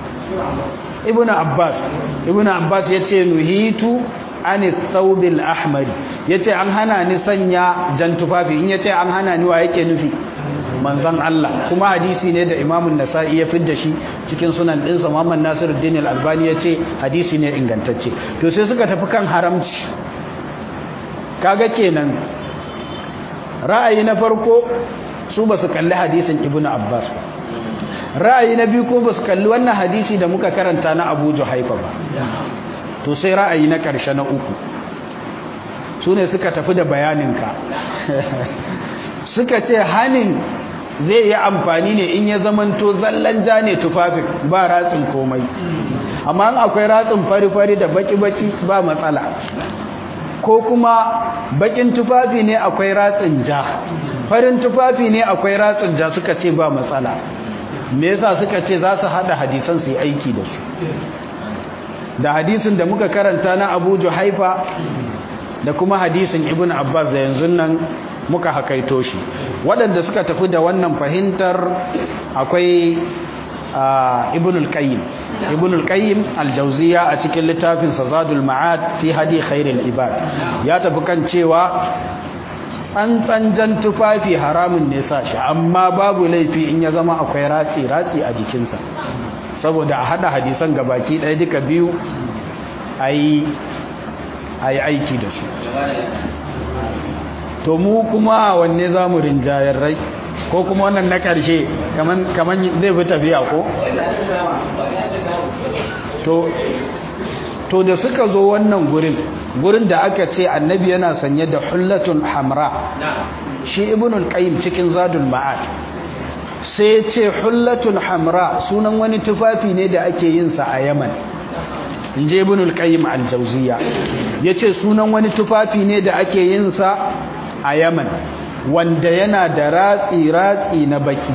Speaker 1: ibnu abbas ibnu abbas yace nuhitu an thawbil ahmar yace an hana ni sanya jan tufafi in yace an hana ni wa yake nufi manzon Allah kuma hadisi ne da Imam nasai ya fidda shi cikin sunan ɗinsa Muhammad Nasiruddin Al-Albani yace hadisi ne ingantacce to sai suka tafi kan haramci kaga kenan ra'ayi na farko su basu kalli hadisin Ibn Abbas ba ra'ayi na biyu ko basu kalli wannan hadisi da muka karanta na Abu Juhaifa ba to sai ra'ayi na ƙarshe na uku su ne suka tafi da bayaninka suka ce hanin zai yi amfani ne in ya zamanto zallan ja ne tufafin ba ratsin komai amma in akwai ratsin fari-fari da baki-baki ba matsala ko kuma bakin tufafi ne akwai ratsin ja farin tufafi ne akwai ratsin ja suka ce ba matsala me yasa suka ce za su hada hadisan su yi aiki da su da hadisin da muka karanta na Abu Juhaifa da kuma hadisin Ibn Abbas da yanzu nan muka hakaito shi waɗanda suka tafi da wannan fahimtar akwai Ibn al-Qayyim Ibn al-Qayyim al-Jawziyya a cikin littafin Zadul Ma'ad fi hadi khairil ibad ya tafi kan cewa tsantsan jan tufafi haramun ne sa shi amma babu laifi in ya zama akwai ratsi ratsi a jikinsa saboda a hada hadisan gabaki ɗaya duka biyu a yi aiki da su to mu kuma wanne za mu rinjayar rai ko kuma wannan na ƙarshe kamar zai fi tafiya ko? to da suka zo wannan gurin gurin da aka ce annabi yana sanye da hullatun hamra shi ibnul qayyim cikin zadul ma'ad sai ce hullatun hamra sunan wani tufafi ne da ake yin sa a Yaman inje ibnul qayyim al-jawziya yace sunan wani tufafi ne da ake yin sa a Yaman wanda yana da ratsi ratsi na baki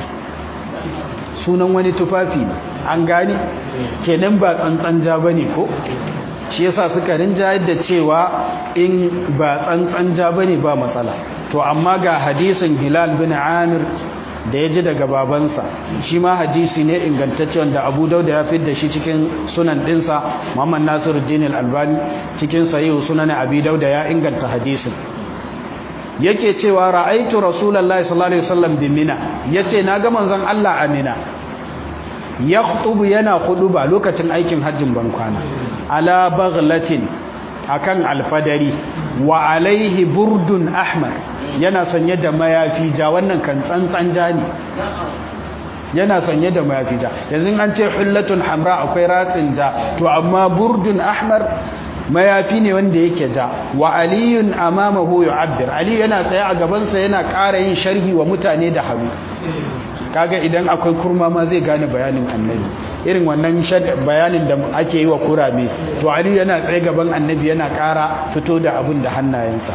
Speaker 1: sunan wani tufafi ne an gani kenan ba tsantsan ja bane ko shi yasa suka rinjayar da cewa in ba tsantsan ja bane ba matsala to amma ga hadisin hilal bin amir da ya ji daga babansa shi ma hadisi ne ingantacce wanda abu dauda ya fi da shi cikin sunan dinsa muhammad nasiruddin al-albani cikin sahihu sunan abi dauda ya inganta hadisin yake cewa ra'aitu rasulullahi sallallahu alaihi wasallam bi mina yace naga manzon Allah a mina yakhutubu yana khuduba lokacin aikin hajjin bankwana ala baghlatin akan alfadari wa alaihi burdun ahmar yana sanye da mayafi ja wannan kan tsantsan ja ne yana sanye da mayafi ja yanzu an ce hullatun hamra akwai ratsin ja to amma burdun ahmar mayafi ne wanda yake ja wa aliyun amamahu yu'abbir ali yana tsaye a gabansa yana ƙara yin sharhi wa mutane da hannu kaga idan akwai kurma ma zai gane bayanin annabi irin wannan bayanin da ake yi wa kurame to ali yana tsaye gaban annabi yana ƙara fito da abin da hannayensa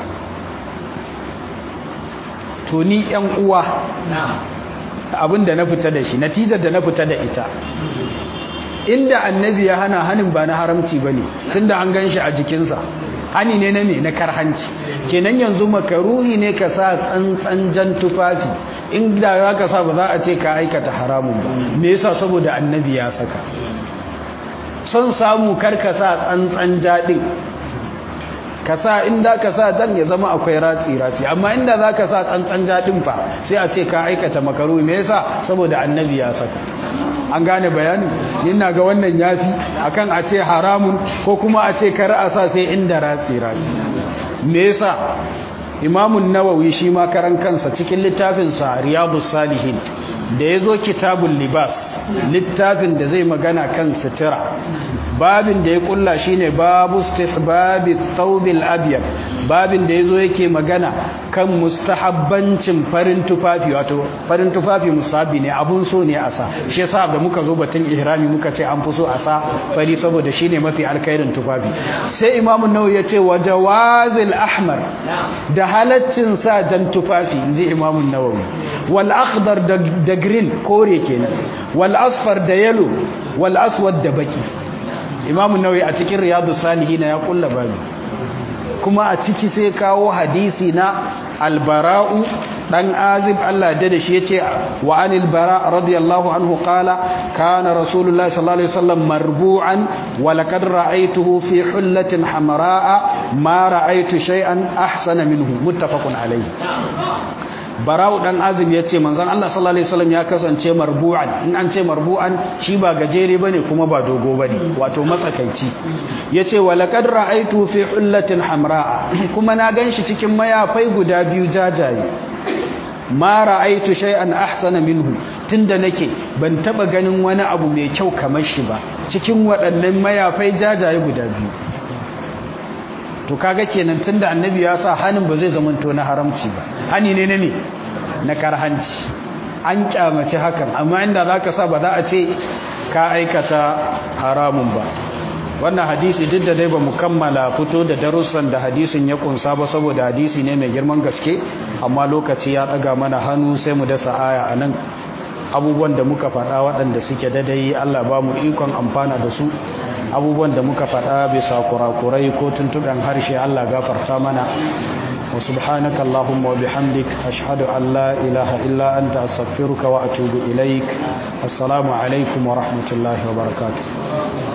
Speaker 1: to ni yan uwa abin da na fita da shi natijar da na fita da ita inda annabi ya hana hanin ba na haramci ba ne tun da an gan shi a jikinsa hani ne na me na karhanci kenan yanzu makaruhi ne ka sa tsantsan jan tufafi inda za ka sa ba za a ce ka aikata haramun ba me yasa saboda annabi ya saka son samu kar ka sa tsantsan jaɗin ka sa inda ka sa jan ya zama akwai ratsi-ratsi amma inda za ka sa tsantsan jaɗin fa sai a ce ka aikata makaruhi me yasa saboda annabi ya saka an gane bayanin ina ga wannan yafi akan a ce haramun ko kuma a ce kar a sa sai inda ratsi ratsi me yasa imamun nawawi shi ma karan kansa cikin littafin sa riyadus salihin da yazo kitabul libas littafin da zai magana kan sutura babin da ya kulla shine babu istihbabi thawbil abyad babin da yazo yake magana kan mustahabbancin farin tufafi wato farin tufafi musabi ne abun so ne a sa shi yasa da muka zo batun ihrami muka ce an fi so a sa fari saboda shine mafi alkhairin tufafi sai imamu nawawi ya ce wa jawazil ahmar da halaccin sa jan tufafi inji imamu nawawi wal akhdar da green kore kenan wal asfar da yellow wal aswad da baki imamu nawawi a cikin riyadus salihin ya kulla babu kuma a ciki sai kawo hadisi na albara'u dan azib Allah da shi yace wa anil bara radiyallahu anhu qala kana rasulullahi sallallahu alaihi wasallam marbu'an wa laqad ra'aytuhu fi hullatin hamra'a ma ra'aytu shay'an ahsana minhu muttafaqun alayhi bara'u dan azib yace manzon Allah sallallahu alaihi wasallam ya kasance marbu'an in an ce marbu'an shi ba gajere bane kuma ba dogo bane wato matsakaici yace wa laqad ra'aytu fi hullatin hamra'a kuma na ganshi cikin mayafai guda biyu jajaye ma ra'aytu shay'an ahsana minhu tunda nake ban taba ganin wani abu mai kyau kamar shi ba cikin waɗannan mayafai jajaye guda biyu to kaga kenan tunda annabi ya sa hanin ba zai zamanto na haramci ba hani ne ne na karhanci an kyamace hakan amma inda zaka sa ba za a ce ka aikata haramun ba wannan hadisi duk da dai ba mu kammala fito da darussan da hadisin ya kunsa ba saboda hadisi ne mai girman gaske amma lokaci ya daga mana hannu sai mu dasa aya anan abubuwan da muka faɗa waɗanda suke dadai Allah ba mu ikon amfana da su abubuwan da muka faɗa bisa kurakurai ko tuntuɓen harshe Allah gafarta mana wa subhanaka Allahumma wa bihamdik ashhadu an la ilaha illa anta astaghfiruka wa atubu ilaik assalamu alaikum wa rahmatullahi wa barakatuh